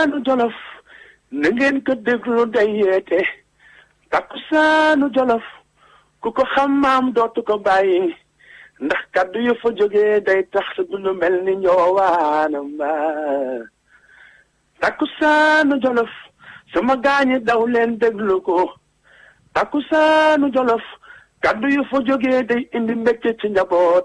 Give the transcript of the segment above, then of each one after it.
takkusaanu jolof na ngeen ko déglu day yeete takkusaanu jolof ku ko xam maam dootu ko bàyyi ndax kaddu yu fa jógee day tax sa dund mel ni ñoowaana ma takkusaanu jolof sama gaañi daw leen déglu ko takkusaanu jolof kaddu yu fa jógee day indi mbégte ci njaboot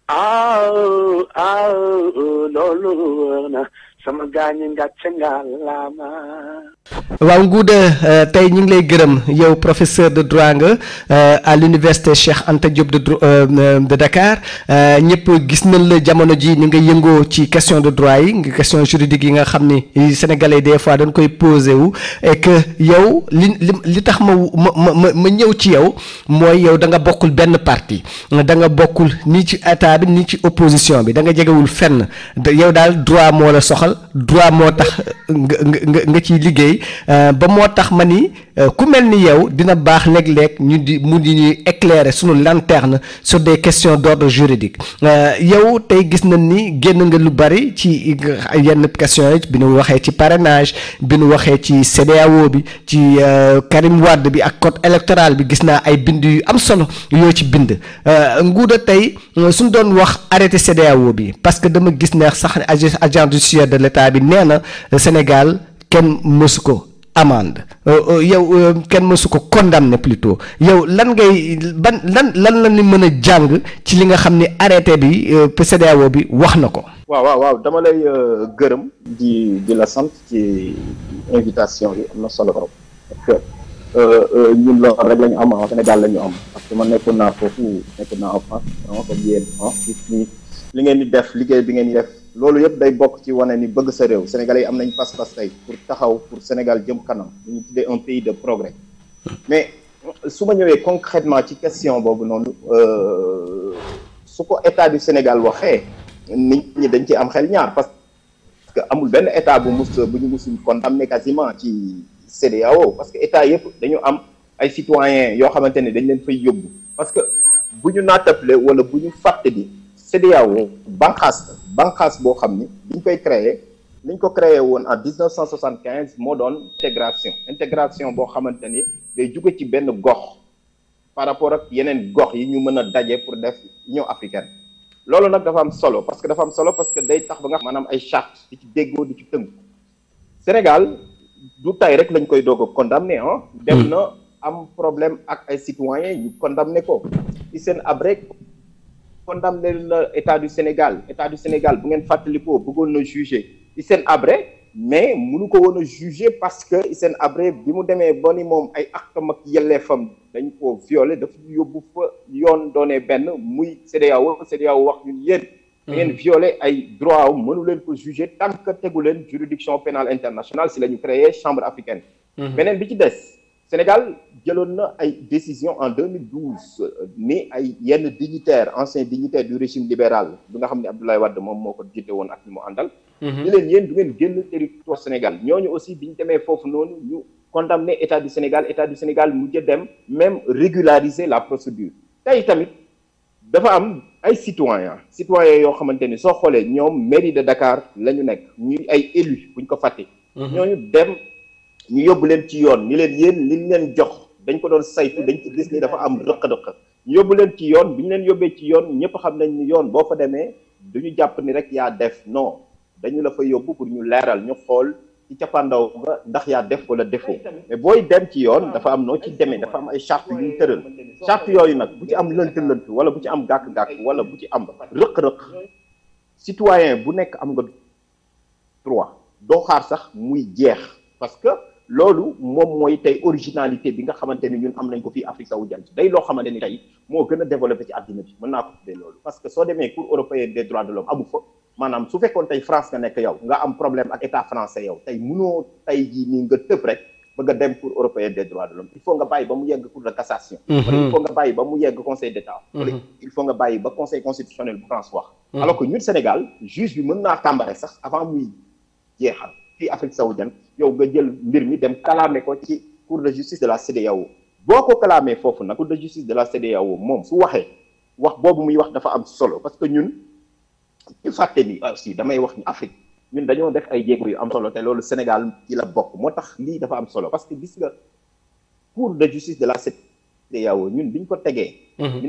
aaw aaw loolu wër na sama gaañi ngàcce ngàllaama waaw Ngouda tey ñu ngi lay gërëm yow professeur de droit nga à l'université Cheikh Anta Diop de de Dakar ñëpp gis nañ la jamono ji ni nga yëngoo ci question de droit yi nga question juridique yi nga xam ni sénégalais des fois dañ koy posé wu et que yow li li li tax ma ma ma ma ñëw ci yow mooy yow da nga bokkul benn parti da nga bokkul ni ci état bi ni ci opposition bi da nga jegewul fenn yow daal droit moo la soxal droit moo tax nga nga nga ciy liggéey ba moo tax ma ni ku mel ni yow dina baax léeg-léeg ñu di mu di ñuy éclairer sunu lanterne sur des questions d'ordre juridique yow tey gis nañ ni génn nga lu bari ci yenn questions yi bi nu waxee ci parrainage bi nu waxee ci CEDEAO bi ci Karim Wade bi ak code électoral bi gis naa ay bind yu am solo yoo ci bind Ngouda tey suñ doon wax arrêté CEDEAO bi parce que dama gis ne sax agent judiciaire de l'État bi nee na Sénégal kenn mësu ko amende yow kenn mësu ko condamné plutôt yow lan ngay ban lan lan la ni mën a jàng ci li nga xam ni arrêté bi CEDEAO bi wax na ko. waaw waaw waaw dama lay gërëm di di la sant ci invitation bi am na solo trop parce que ñun loolu rek la ñu am en Sénégal la ñu am parce que man nekkoon naa foofu nekkoon naa en France vraiment comme yéen li ngeen di def liggéey bi ngeen di def. loolu yëpp day bokk ci wane ni bëgg sa réew sénégalais yi am nañ pas-pas tey pour taxaw pour Sénégal jëm kanam ñu tuddee un pays de progrès mais su ma ñëwee concrètement ci question boobu noonu su ko état du Sénégal waxee nit ñi dañ ci am xel ñaar parce que amul benn état bu mus bu ñu musul condamné quasiment ci CEDEAO parce que état yëpp dañu am ay citoyens yoo xamante ne dañ leen fay yóbbu parce que bu ñu naatable wala bu ñu fàtte di CEDEAO banqaas banqaas boo xam ni biñ koy créer liñ ko créé woon en 1975 moo doon intégration intégration boo xamante ni day jóge ci benn gox par rapport ak yeneen gox yi ñu mën a daje pour def Union africaine loolu nag dafa am solo parce que dafa am solo parce que day tax ba nga maanaam ay charte di ci déggoo di ci tënk Sénégal du tay rek lañ koy doog a condamné ah dem na am problème ak ay citoyens ñu condamné ko Hissène Habré condamné na état du Sénégal état du Sénégal bu ngeen fàttalikoo bëggoon na juger Hissène Habré mais munu ko woon a juger parce que Hissène Habré bi mu demee ba ni moom ay akam ak yelleefam dañ ko violé dafa yóbbu fa yoon doonee benn muy CEDEAO CEDEAO wax ñun yéen da ngeen violé ay droit am mënu leen ko juger tant que tegu leen juridiction pénale internationale si la ñu créé chambre africaine beneen bi ci des Sénégal jëloon na ay décision en 2012 ni ay yenn dignitaires anciens dignitaires du régime libéral bi nga xam ne Abdoulaye Wade moom moo ko jiite woon ak ñu mu àndal ñu leen yéen du ngeen génn territoire Sénégal ñooñu aussi bi ñu demee foofu noonu ñu condamné état du Sénégal état du Sénégal mujj dem même régulariser la procédure tey tamit dafa am ay citoyens citoyens yoo xamante ni soo xoolee ñoom mairie de Dakar la ñu nekk ñuy ay élus buñ ko fàtte ñooñu dem ñu yóbbu leen ci yoon ni leen yéen liñ leen jox dañ ko doon saytu dañ ci gis ni dafa am rëq-rëq ñu yóbbu leen ci yoon bi ñu leen yóbbee ci yoon ñëpp xam nañ ni yoon boo fa demee duñu jàpp ni rek yaa def non dañu la fa yóbbu pour ñu leeral ñu xool ci cappaandaw nga ndax yaa def wala defoo mais booy dem ci yoon dafa am noo ci demee dafa am ay charte yu ñu tëral charte yooyu nag bu ci am lënt-lënt wala bu ci am gàkk-gàkk wala bu ci am rëq-rëq citoyen bu nekk am nga droit doo xaar sax muy jeex parce que loolu moom mooy tey originalité bi nga xamante ni ñun am nañ ko fii Afrique sowu jant day loo xamante ni tey moo gën a développé ci àddina bi mën naa ko tuddee loolu parce que soo demee cour européenne des droits de l'homme amu fa maanaam su fekkoon tey France nga nekk yow nga am problème ak état français yow tey mënoo tey jii nii nga tëb rek bëgg a dem cour européenne des droits de l'homme il faut nga bàyyi ba mu yegg cour de cassation wala il faut nga bàyyi ba mu yegg conseil d'état wala il faut nga bàyyi ba conseil constitutionnel bu France wax alors que ñun Sénégal juge bi mën naa tàmbare sax avant muy jeexal fii Afrique sowu jant yow nga jël mbir mi dem kalaame ko ci cour de justice de la CEDEAO boo ko kalaamee foofu nag cour de justice de la CEDEAO moom su waxee wax boobu muy wax dafa am solo parce que ñun ñu fàtte ni aussi damay wax ni Afrique ñun dañoo def ay jéego yu am solo te loolu Sénégal ci la bokk moo tax lii dafa am solo parce que gis nga cour de justice de la CEDEAO ñun biñ ko tegee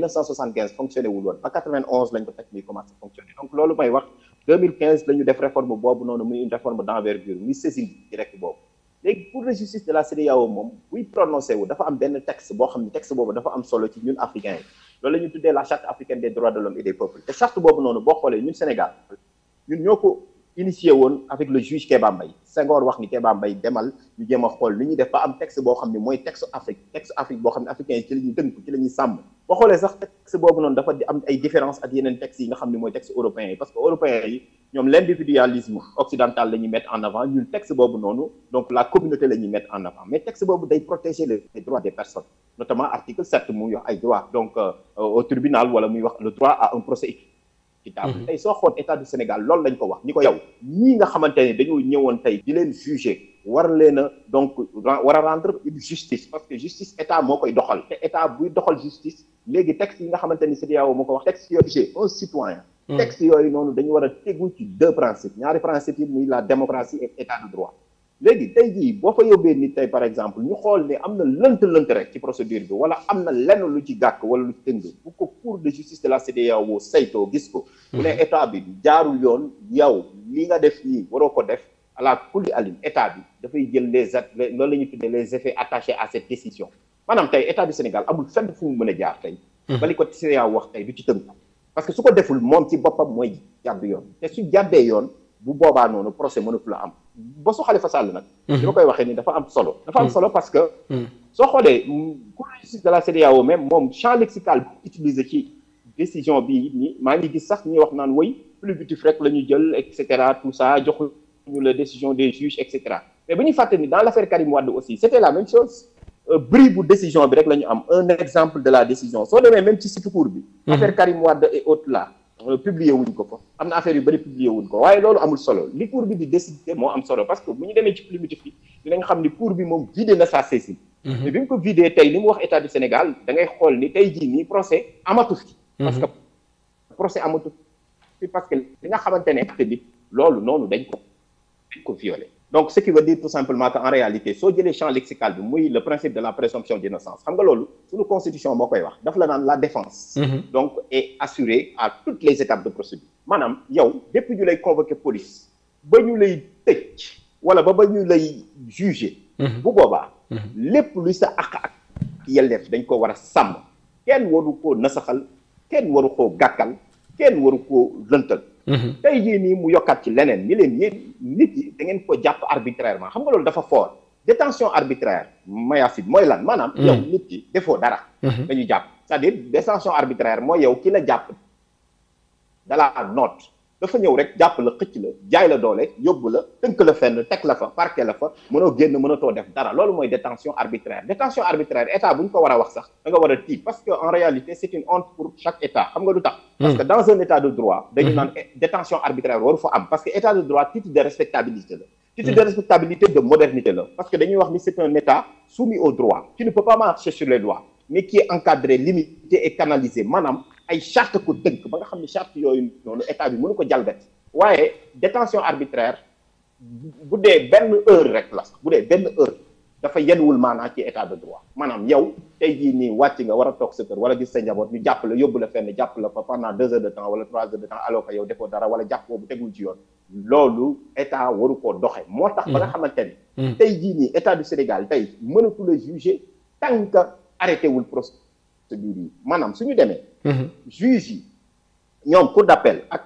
1975 fonctionné wul woon ba 91 lañ ko teg muy commencé fonctionner donc loolu may wax 2015 la ñu def réforme boobu noonu muy une réforme d'envergure muy saisine directe boobu léegi cour de justice de la CEDEAO moom buy prononcé wu dafa am benn texte boo xam ne texte boobu dafa am solo ci ñun africains yi loolu la ñu tuddee la charte africaine des droits de l'homme et des peuples te charte boobu noonu boo xoolee ñun Sénégal ñun ñoo ko initié woon avec le juge Kéba Mbaye Senghor wax ni Kéba Mbaye demal ñu jéem a xool li ñuy def ba am texte boo xam ne mooy texte Afrique texte Afrique boo xam ne africains yi ci la ñuy tënk ci la ñuy sàmm boo xoolee sax texte boobu noonu dafa am ay différence ak yeneen textes yi nga xam ne mooy texte européens yi parce que européens yi ñoom l'individualisme occidental la ñuy mettre en avant ñun texte boobu noonu donc la communauté la ñuy mettre en avant mais texte boobu day protéger les droits des personnes notamment article 7 muy wax ay droits donc au tribunal wala muy wax le droit à un procès équitable tey soo xool état du Sénégal loolu lañ ko wax ni ko yow ñii nga xamante ne dañoo ñëwoon tey di leen juger war leen a donc war a rendre une justice parce que justice état moo koy doxal te état buy doxal justice léegi texte yi nga xamante ni CEDEAO moo ko wax texte yooyu un citoyen texte yooyu noonu dañu war a tegu ci deux principes ñaari principes yi muy la démocratie et état de droit léegi tey jii boo fa yóbbee nit tey par exemple ñu xool ne am na lënt-lënt rek ci procédure bi wala am na lenn lu ci gàkk wala lu ci tëng bu ko cour de justice de la CEDEAO saytoo gis ko bu ne état bi jaarul yoon yow li nga def nii waroo ko def à la kulli alim état bi dafay jël les loolu la ñuy tuddee les effets attachés à cette décision maanaam tey état du Sénégal amul fenn fu mu mën a jaar tey bali ko CEDEAO wax tey du ci tënku parce que su ko deful moom ci boppam mooy jàdd yoon te su jàddee yoon bu boobaa noonu procès mënatu la am ba su Khalifa Sall nag li ma koy waxee ni dafa am solo dafa am solo parce que soo xoolee cour de justice de la CEDEAO même moom champ lexical bu utilisé ci décision bi ni maa ngi gis sax ñuy wax naan woy pluvitif rek la ñu jël et cetera tout ça joxuñu la décision des juges et cetera mais bu ñu fàtte ni dans l'affaire Karim Wade aussi c'était la même chose bris bu décision bi rek la ñu am un exemple de la décision soo demee même ci site cour bi affaire Karim Wade et autres là publier wuñ ko fa am na affaire yu bëri publier wuñ ko waaye loolu amul solo li cour bi di décider moo am solo parce que bu ñu demee ci pluvitif bi dinañ xam ni cour bi moom vidé na sa saisine mais bi mu ko vidé tey li mu wax état du Sénégal da ngay xool ni tey jii nii procès amatu fi parce que procès amatu fi parce que li nga xamante ne acte bi loolu noonu dañ ko dañ ko violé donc ce qui veut dire tout simplement que en réalité soo jëlee champ lexical bi muy le principe de la présomption d'innocence xam nga loolu suñu constitution moo koy wax daf la naan la défense donc est assurée à toutes les étapes de procédure maanaam yow depuis ñu lay convoquer police ba ñu lay tëj wala ba ba ñu lay juger bu boobaa lépp luy sa àq ak yelleef dañ ko war a sàmm kenn waru koo nasaxal kenn waru koo gàkkal kenn waru koo lëntal tey jii nii mu yokkaat ci leneen ni leen yéen nit yi da ngeen ko jàpp arbitrairement xam nga loolu dafa fort détention arbitraire mayacide mooy lan maanaam yow nit ki defoo dara dañu jàpp c'est-à-dire détention arbitraire mooy yow ki la jàpp dala note dafa ñëw rek jàpp la xëcc la jaay la doole yóbbu la tënk la fenn teg la fa parqué la fa mënoo génn mënatoo def dara loolu mooy détention arbitraire détention arbitraire état bu ñu ko war a wax sax da nga war a tiit parce que en réalité c'est une honte pour chaque état xam nga du tax parce que dans un état de droit dañu naan détention arbitraire waru fa am parce que état de droit titre de respectabilité la titre de respectabilité de modernité la parce que dañuy wax ni c'est un état soumis au droit qui ne peut pas marcher sur les lois mais qui est encadré limité et canalisé maanaam ay charte ko tënk ba nga xam ne charte yooyu noonu état bi mënu ko jalgati waaye détention arbitraire bu dee benn heure rek la sax bu dee benn heure dafa yenuwul maanaa ci état de droit maanaam yow tey jii nii wàcc nga war a toog sa kër wala gis sa njaboot ñu jàpp la yóbbu la fenn jàpp la fa pendant deux heures de temps wala trois heures de temps alors que yow defoo dara wala jàpp boobu tegul ci yoon loolu état waru koo doxe moo tax ba nga xamante ni tey jii nii état du Sénégal tey mënatu la juger tant que arrêté wul procédure yi maanaam suñu demee juge yi ñoom cour d'appel ak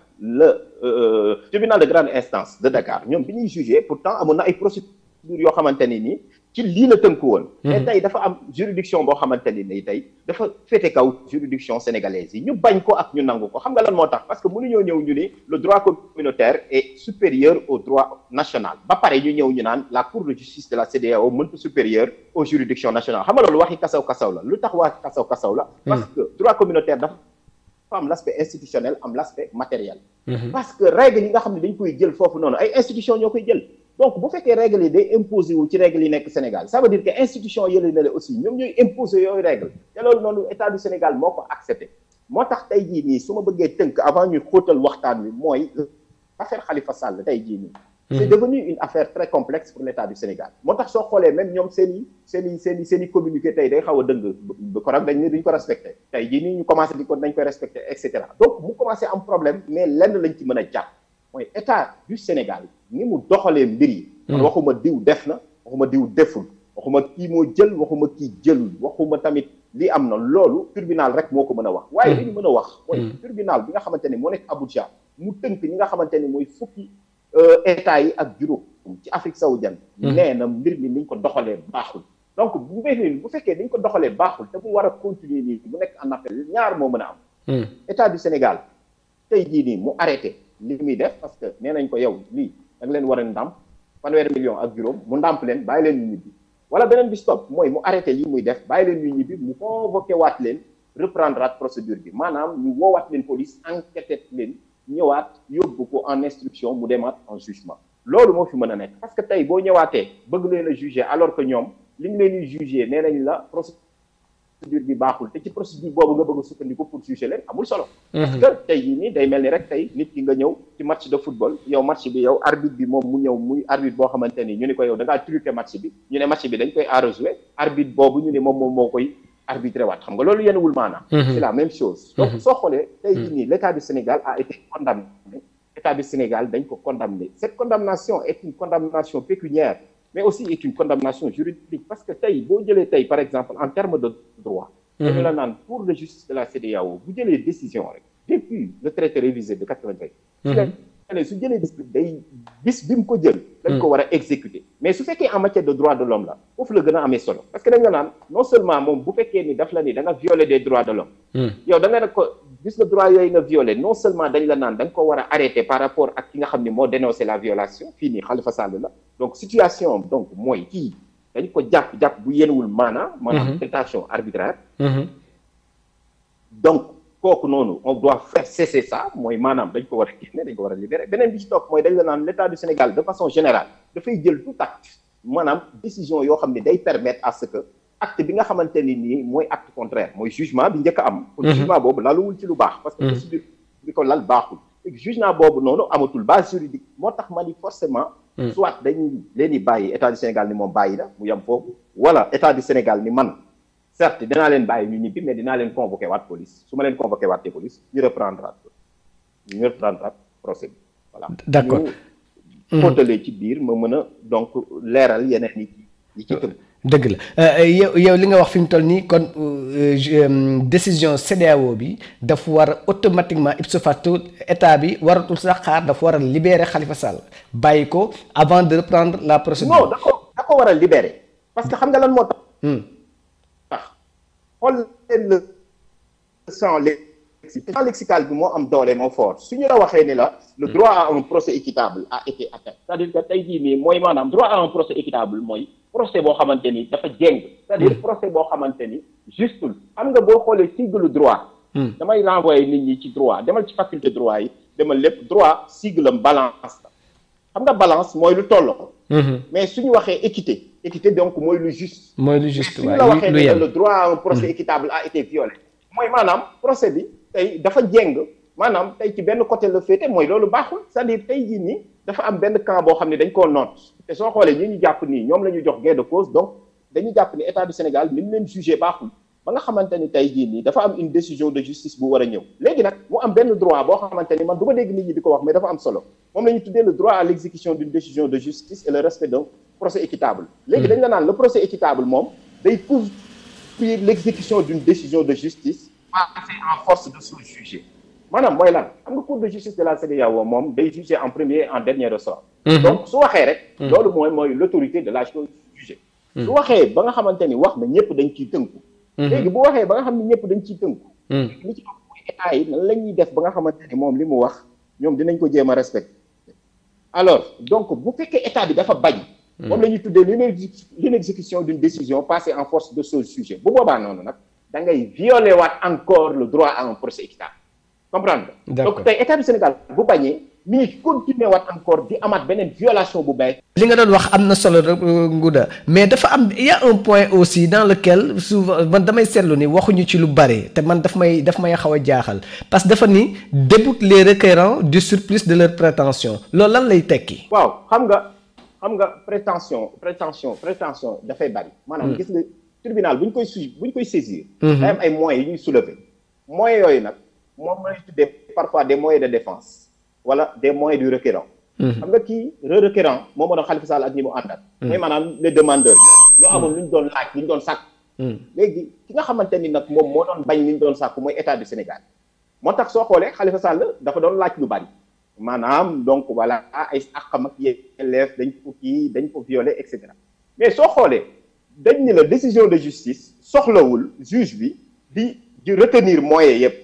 le tribunal de grande instance de Dakar ñoom bi ñuy juger pourtant amoon na ay procédures yoo xamante ni nii ci lii la tënku woon mais tey dafa am juridiction boo xamante ni nii tey dafa féete kaw juridiction sénégalaise yi ñu bañ ko ak ñu nangu ko xam nga lan moo tax parce que mënuñoo ñëw ñu ni le droit communautaire est supérieur au droit national ba pare ñu ñëw ñu naan la cour de justice de la CEDEAO mënta supérieur aux juridictions nationales xam nga loolu waxi kasaw kasaw la lu tax waxi kasaw kasaw la parce que droit communautaire dafa am l'aspect institutionnel am l'aspect matériel parce que règle yi nga xam ne dañ koy jël foofu noonu ay institution ñoo koy jël donc bu fekkee règle yi day imposer wu ci règle yi nekk Sénégal ça veut dire que institution yële na la aussi ñoom ñooy imposer yooyu règle te loolu noonu état du Sénégal moo ko accepté moo tax tey jii nii su ma bëggee tënk avant ñuy xóotal waxtaan wi mooy affaire Khalifa Sall tey jii nii. c'est devenu une affaire très complexe pour l'État du Sénégal moo tax soo xoolee même ñoom seen i seen i seen i seen i communiqué tey day xaw a dëng ba korog dañ ne duñ ko respecté tey jii nii ñu commencé di ko dañ koy respecté et cetera donc mu commencé am problème mais lenn lañ ci mën a jàpp mooy État du Sénégal ni mu doxalee mbir yi man waxuma diw def na waxuma diw deful waxuma kii moo jël waxuma kii jëlul waxuma tamit li am na loolu tribunal rek moo ko mën a wax waaye li ñu mën a wax mooy tribunal bi nga xamante ne moo nekk Abuja mu tënk ñi nga xamante ne mooy fukki état yi ak juróom ci Afrique sowu jant nee na mbir mi niñ ko doxalee baaxul donc bu fekkee bu fekkee niñ ko doxalee baaxul te mu war a continuer nii mu nekk en appel ñaar moo mën a am état du Sénégal tey jii nii mu arrêté li muy def parce que nee nañ ko yow lii da nga leen war a ndàmp fanweeri million ak juróom mu ndàmp leen bàyyi leen ñu ñibbi wala beneen bi stop mooy mu arrêté lii muy def bàyyi leen ñu ñibbi mu convoqué waat leen reprendre at procédure bi maanaam ñu woowaat leen police enquêté leen ñëwaat yóbbu ko en instruction mu demaat en jugement loolu moo fi mën a nekk parce que tey boo ñëwaatee bëgg leen a juger alors que ñoom li ñu leen di juger nee nañ la procédure bi baaxul te ci procédure boobu nga bëgg a sukkandiku pour juger leen amul solo. parce que tey jii nii day mel ni rek tey nit ki nga ñëw ci match de football yow match bi yow arbitre bi moom mu ñëw muy arbitre boo xamante ni ñu ne ko yow da ngaa truqué match bi ñu ne match bi dañ koy arrosé arbitre boobu ñu ne moom moom moo koy. arbitré waat xam nga loolu yenn wul maanaam c'est la même chose donc soo xoolee tey jii nii l'état du Sénégal a été condamné état du Sénégal dañ ko condamné cette condamnation est une condamnation pécuniaire mais aussi est une condamnation juridique parce que tey boo jëlee tey par exemple en termes de droit dañu la naan pour de justice de la CEDEAO bu jëlee décision rek depuis le traité révisé de 93 ne su jëlee bis bi day bis bi mu ko jël dañ ko war a exécuter mais su fekkee en matière de droit de l'homme la foofu la gën a amee solo parce que dañ la naan non seulement moom bu fekkee ni daf la ni da nga violer des droits de l'homme yow da nga ne ko gis nga droit yooyu nga violer non seulement dañ la naan da nga ko war a arrêter par rapport ak ki nga xam ne moo dénoncé la violation fii nii Khalifa Sall la donc situation donc mooy kii dañ ko jàpp jàpp bu yenuwul maanaam maanaam détention arbitraire donc kooku noonu on doit faire cesser ça mooy maanaam dañ ko war a génne dañ ko war a libérer beneen bi ci topp mooy dañ la naan l'état du Sénégal de façon générale dafay jël tout acte maanaam décision yoo xam ne day permettre à ce que acte bi nga xamante ni nii mooy acte contraire mooy jugement bi njëkk a am pour jugement boobu laluwul ci lu baax parce que procédure bi ko lal baaxul jugement boobu noonu amatul base juridique moo tax ma ni forcément soit dañ leen di bàyyi état du Sénégal ni moom bàyyi na mu yem foofu wala état du Sénégal ni man certes dinaa leen bàyyi ñu ñibbi mais dinaa leen convoqué waat police su ma leen convoqué waat te police ñu reprendre ñu reprendre procès bi voilà d'accord ñu xóotalee ci biir ma mën a donc leeral yeneen yi yi ci tëb dëgg la yow yow li nga wax fi mu toll nii kon décision CEDEAO bi dafa war a automatiquement ipso facto état bi waratul sax xaar dafa war a libérer Khalifa Sall bàyyi ko avant de reprendre la procédure. non da ko da ko war a libérer parce que xam nga lan moo tax. tax xool leen le champ lexical champ lexical bi moo am doole moo fort su ñu la waxee ni la. le droit à un procès équitable a été atteint. c'est-à-dire que tey jii nii mooy maanaam droit à un procès équitable mooy. procès boo xamante ni dafa jéng c'est-à-dire procès boo xamante ni justul xam nga boo xoolee sigle droit damay renvoyer nit ñi ci droit demal ci faculté droit yi demal lépp droit sigle am balance la xam nga balance mooy lu tolloo mais suñu waxee équité équité donc mooy lu juste mooy lu juste suñu la waxee ne le droit à un procès équitable a été violé mooy maanaam procès bi tey dafa jéng maanaam tey ci benn côté la féete mooy loolu baaxul c'est-à-dire tey jii nii dafa am benn camp boo xam ne dañ koo noot te soo xoolee ñi ñu jàpp nii ñoom la ñu jox gain de cause donc dañu jàpp ni état du Sénégal ni mu leen jugé baaxul ba nga xamante ni tey jii nii dafa am une décision de justice bu war a ñëw léegi nag mu am benn droit boo xamante ni man du ma dégg nit ñi di ko wax mais dafa am solo moom la ñu tuddee le droit à l'exécution d'une décision de justice et le respect d'un procès équitable léegi dañ la naan le procès équitable moom day couvrir l'exécution d'une décision de justice passée en force de sous-jugé maanaam mooy lan xam nga cour de justice de la CEDEAO moom day juger en premier et en dernier ressort donc su waxee rek loolu mooy mooy l'autorité de la chose jugée su waxee ba nga xamante ni wax na ñëpp dañ ciy tënku léegi bu waxee ba nga xam ne ñëpp dañ ciy tënku li ci mooy état yi nan la ñuy def ba nga xamante ni moom li mu wax ñoom dinañ ko jéem a respecter alors donc bu fekkee état bi dafa bañ moom la ñuy tuddee l'inexécution d'une décision passée en force de chose jugée bu boobaa noonu nag da ngay violer waat encore le droit à un procès équitable comprendre donc tey état du Sénégal bu bañee mi ngi continuer waat encore di amaat beneen violation bu bees. li nga doon wax am na solo rek Ngouda mais dafa am il y a un point aussi dans lequel souvent man damay seetlu ni waxuñu ci lu bari te man daf may daf may xaw a jaaxal parce que dafa ni déboute les requérants du surplus de leur prétention loolu lan lay tekki. waaw xam nga xam nga prétention prétention prétention dafay bari. maanaam gis nga tribunal bu ñu koy su bu ñu koy saisir. day am ay moyens yu ñuy soulever. moyens yooyu nag moom la ñuy tuddee parfois des moyens de défense wala des moyens du requérant. xam nga kii re requérant moo mën a Khalifa Sall ak ñi mu àndal. mooy maanaam les demandeurs. ñoo amoon lu ñu doon laaj lu ñu doon sàkk. léegi ki nga xamante ni nag moom moo doon bañ li ñu doon sàkk mooy état du Sénégal moo tax soo xoolee Khalifa Sall dafa doon laaj lu bari. maanaam donc voilà ay àqam ak yelleef dañ ko kii dañ ko violé et cetera mais soo xoolee dañ ni la décision de justice soxlawul juge bi di di retenir moyens yëpp.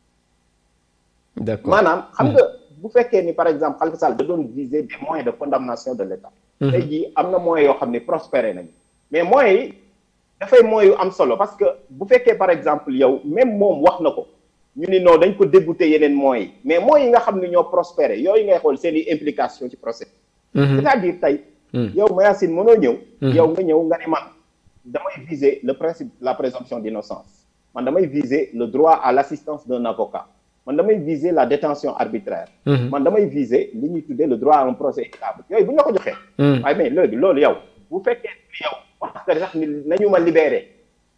d'accord maanaam xam nga bu fekkee ni par exemple Khalifa Sall da doon viser des moyens de condamnation de l'État. tey jii am na moyens yoo xam ne prospéré nañu mais moyens yi dafay moyens yu am solo parce que bu fekkee par exemple yow même moom wax na ko. ñu ni non dañ ko débouté yeneen moyens yi mais moyens yi nga xam ne ñoo prospéré yooyu ngay xool seen i implication ci procès c'est-à-dire tey yow Mayacine mënoo ñëw yow nga ñëw nga ne man damay viser le principe la présomption d'innocence man damay viser le droit à l'assistance d'un avocat man damay viser la détention arbitraire man damay viser li ñuy tuddee le droit à un procès équitable yooyu bu ñu la ko joxee waaye mais léegi loolu yow bu fekkee yow wax nga sax ni nañu ma libéré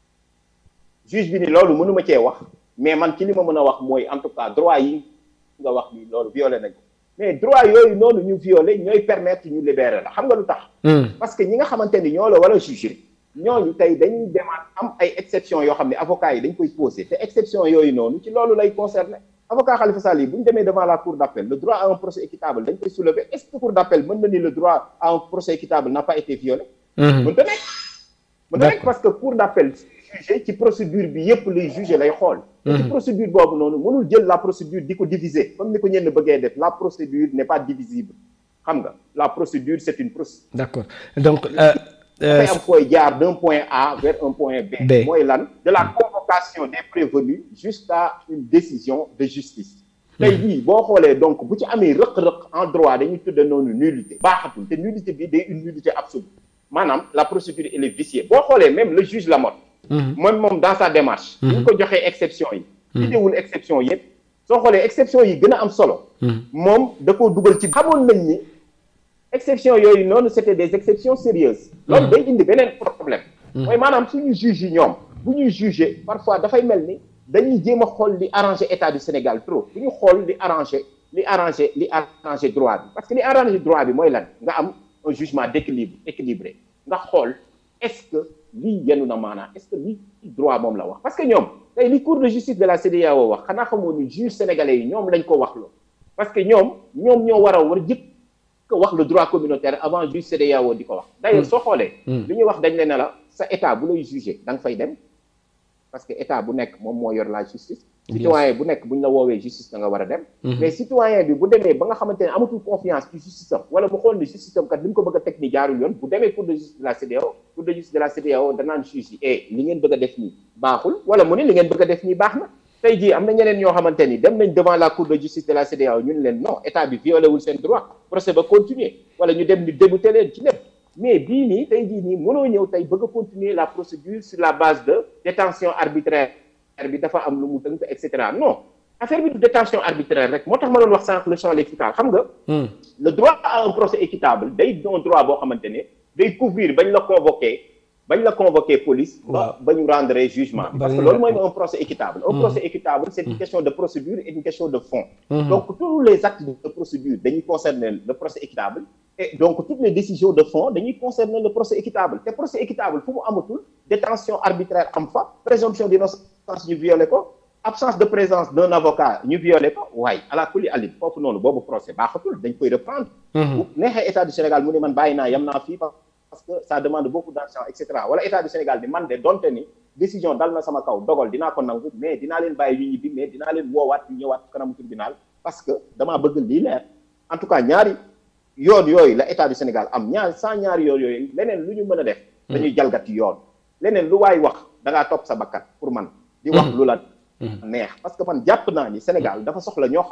juge bi ni loolu mënuma cee wax mais man ci li ma mën a wax mooy en tout cas droit yi nga wax ni loolu violé nañ ko mais droit yooyu noonu ñu violé ñooy permettre ñu libérer la xam nga lu tax. parce que ñi nga xamante ni ñoo la war a juger ñooñu tey dañuy demaat am ay exceptions yoo xam ne avocats yi dañ koy poser te exception yooyu noonu ci loolu lay concerné avocat Khalifa Sall yi bu ñu demee devant la cour d'appel le droit à un procès équitable dañ koy soulever est-ce que cour d'appel mën na ni le droit à un procès équitable n'a pas été violé. mënta nekk. mënta nekk parce que cour d'appel juger ci procédure bi yépp luy juger lay xool. ci procédure boobu noonu mënul jël la procédure di ko diviser comme ni ko ñenn bëggee def la procédure n'est pas divisible xam nga la procédure c'est une procédure. d'accord donc. dafay am fooy jaar d'un point A vers un point B. mooy lan de la convocation des prévenus jusqu'à une décision de justice. tey jii boo xoolee donc bu ci amee rëq-rëq en droit dañuy tudde noonu nullité. baaxatul te nullité bi day une nullité absolue maanaam la procédure elle est viciée boo xoolee même le juge Lamotte. moom moom dans sa démarche. bu ñu ko joxee exception yi. idéwul exception yëpp. soo xoolee exception yi gën a am solo. moom da koo dugal ci. xamoon nañ ni exception yooyu noonu c'était des exceptions sérieuses. loolu day indi beneen problème. mooy maanaam suñu juge yi ñoom bu ñuy juger parfois dafay mel ni dañuy jéem a xool li arranger état du Sénégal trop bu ñu xool li arranger li arranger li arranger droit bi parce que li arranger droit bi mooy lan nga am un jugement d'équilibre équilibré nga xool est-ce que lii yenu na maanaam est-ce que lii droit moom la wax parce que ñoom tey li cour de justice de la CEDEAO wax xanaa xamoo ni juge sénégalais yi ñoom lañ ko wax loo parce que ñoom ñoom ñoo war a war jëkk ko wax le droit communautaire avant juge CEDEAO di ko wax d'ailleurs soo xoolee li ñuy wax dañ ne ne la sa état bu lay juger da nga fay dem parce que état bu nekk moom moo yor la justice citoyen bu nekk bu ñu la woowee justice da nga war a dem mais citoyen bi bu demee ba nga xamante ne amatul confiance ci justice am wala mu xool ni justice am kat li mu ko bëgg a teg ni jaarul yoon bu demee cour de justice de la CEDEAO cour de justice de la CEDEAO danaan juge yi eh li ngeen bëgg a def nii baaxul wala mu ne li ngeen bëgg a def nii baax na tey jii am na ñeneen ñoo xamante ni dem nañ devant la cour de justice de la CEDEAO ñu ne leen non état bi violé wul seen droit procès ba continuer wala ñu dem ni débouté leen ci lépp mais bii nii tey jii nii mënoo ñëw tey bëgg a continuer la procédure sur la base de détention arbitraire bi dafa am lu mu tënk et cetera non affaire bi du détention arbitraire rek moo tax ma doon wax sànq le champ lexical xam nga le droit à un procès équitable day doon droit boo xamante ne day couvrir bañ la convoquer bañ la convoquer police ba ba ñu rendre jugement parce que loolu mooy un procès équitable un procès équitable c'est une question de procédure et une question de fond donc tous les actes de procédure dañuy concerner le procès équitable et donc toutes les décisions de fond dañuy concerner le procès équitable te procès équitable fu mu amatul détention arbitraire am fa présomption d'innocence ñu violé ko absence de présence d'un avocat ñu violé ko waaye ala kulli alit foofu noonu boobu procès baaxatul dañ koy reprendre bu neexee état du Sénégal mu ne man bàyyi naa yam naa fii parce que ça demande beaucoup d'argent et cetera wala état du Sénégal ni man de donte ni décision dal na sama kaw dogal dinaa ko nangu mais dinaa leen bàyyi ñu ñibbi mais dinaa leen woowaat ñu ñëwaat kanamu tribunal parce que damaa bëgg lii leer en tout cas ñaari yoon yooyu la état du Sénégal am ñaar sans ñaari yoon yooyu leneen lu ñu mën a def dañuy jalgati yoon leneen lu waay wax da ngaa topp sa bakkat pour man di wax lu la neex parce que man jàpp naa ni Sénégal dafa soxla ñoo xam ne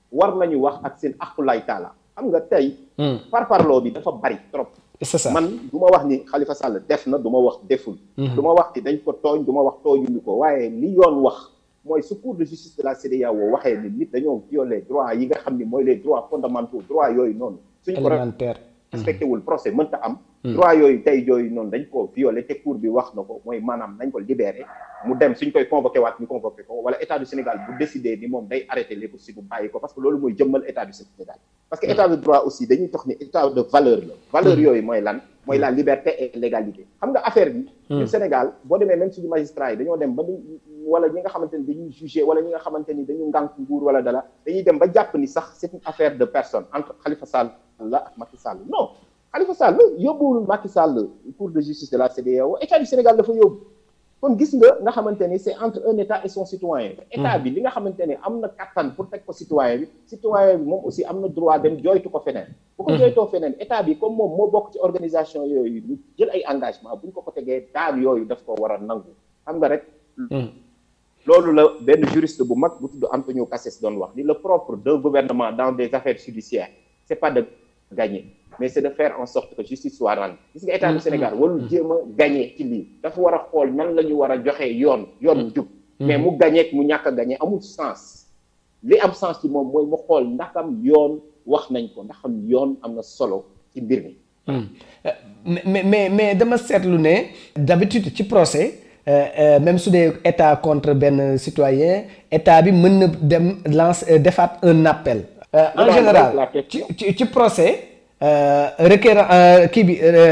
war nañu wax ak seen aqulay taala xam nga tey parparloo bi dafa bari trop c'est ça man du ma wax ni Khalifa Sall def na du ma wax deful du ma wax ni dañ ko tooñ du ma wax tooñuñu ko waaye li yoon wax mooy su cour de justice de la CEDEAO waxee ni nit dañoo violer droit yi nga xam ni mooy les droits fondamentaux droit yooyu noonu suñ ko élémentaire respecté wul procès mënta am droit yooyu tey yooyu noonu dañ ko violé te cour bi wax na ko mooy maanaam nañ ko libéré mu dem suñ koy convoqué waat ñu convoqué ko wala état du Sénégal bu décidé ni moom day arrêté les poursuites bu bàyyi ko parce que loolu mooy jëmmal état du Sénégal parce que état de droit aussi dañuy tax ni état de valeur la valeur yooyu mooy lan mooy la liberté et l'égalité xam nga affaire bi du Sénégal boo demee même suñu magistrat yi dañoo dem ba wala ñi nga xamante ni dañuy jugé wala ñi nga xamante ni dañu ngànk nguur wala dala dañuy dem ba jàpp ni sax c'est une affaire de personne entre Khalifa Sall la ak Macky Sall non Khalifa Sall yóbbuwul Macky Sall cour de justice de la CEDEAO état du Sénégal dafa yóbbu kon gis nga nga xamante ni c'est entre un état et son citoyen état bi li nga xamante ni am na kattan pour teg ko citoyen bi citoyen bi moom aussi am na droit dem jooytu ko feneen bu ko jooytoo feneen état bi comme moom moo bokk ci organisation yooyu ñu jël ay engagement bu ñu ko ko tegee daan yooyu daf ko war a nangu xam nga rek loolu la benn juriste bu mag bu tudd Antonio Cassés doon wax ni le propre d'un gouvernement dans des affaires judiciaires c'est pas de gagner mais c'est de faire en sorte que justice soit rendue gis nga état du Sénégal warul jéem a gagner ci lii dafa war a xool nan la ñu war a joxe yoon yoon jub mais mu gagner mu ñàkk a gagner amul sens li am sens ci moom mooy mu xool ndaxam yoon wax nañ ko ndaxam yoon am na solo ci mbir mi mais mais mais dama seetlu ne d'habitude ci procès même su dee état contre benn citoyen état bi mën na dem lance defaat un appel en général ci ci ci procès requérant kii bi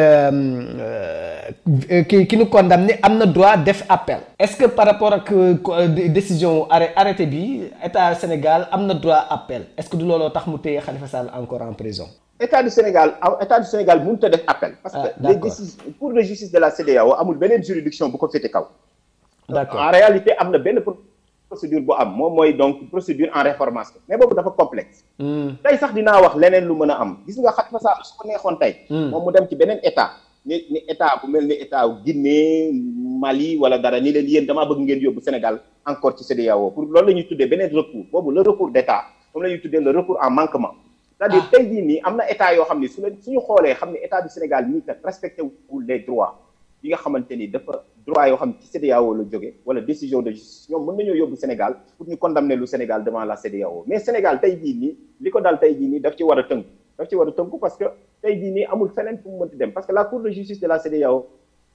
ki ki ñu condamné am na droit def appel est-ce que par rapport ak décision arrêté bi état Sénégal am na droit appel est-ce que du looloo tax mu téye Khalifa Sall encore en prison état du Sénégal état du Sénégal mënut a def appel parce que les décisions cour de justice de la CEDEAO amul beneen juridiction bu ko féete kaw d'accord en réalité am na benn procédure bu am moom mooy donc procédure en réformation mais boobu dafa complexe tey sax dinaa wax leneen lu mën a am gis nga Khalifa Sall su ko neexoon tey moom mu dem ci beneen état ni ni état bu mel ni état Guinée Mali wala dara ni leen yéen damaa bëgg ngeen yóbbu Sénégal encore ci CEDEAO pour loolu la ñuy tuddee beneen recours boobu le recours d'état moom la ñuy tuddee le recours en manquement c'est-à-dire tey jii nii am na état yoo xam ne su leen suñu xoolee xam ne état du Sénégal ñii kat respecté wul les droits yi nga xamante ni dafa droit yoo xam ne ci CEDEAO la jóge wala décision de justice ñoom mën nañoo yóbbu Sénégal pour ñu condamner lu Sénégal devant la CEDEAO mais Sénégal tey jii nii li ko daal tey jii nii daf ci war a tënk daf ci war a tënku parce que tey jii nii amul feneen fu mu mënti dem parce que la cour de justice de la CEDEAO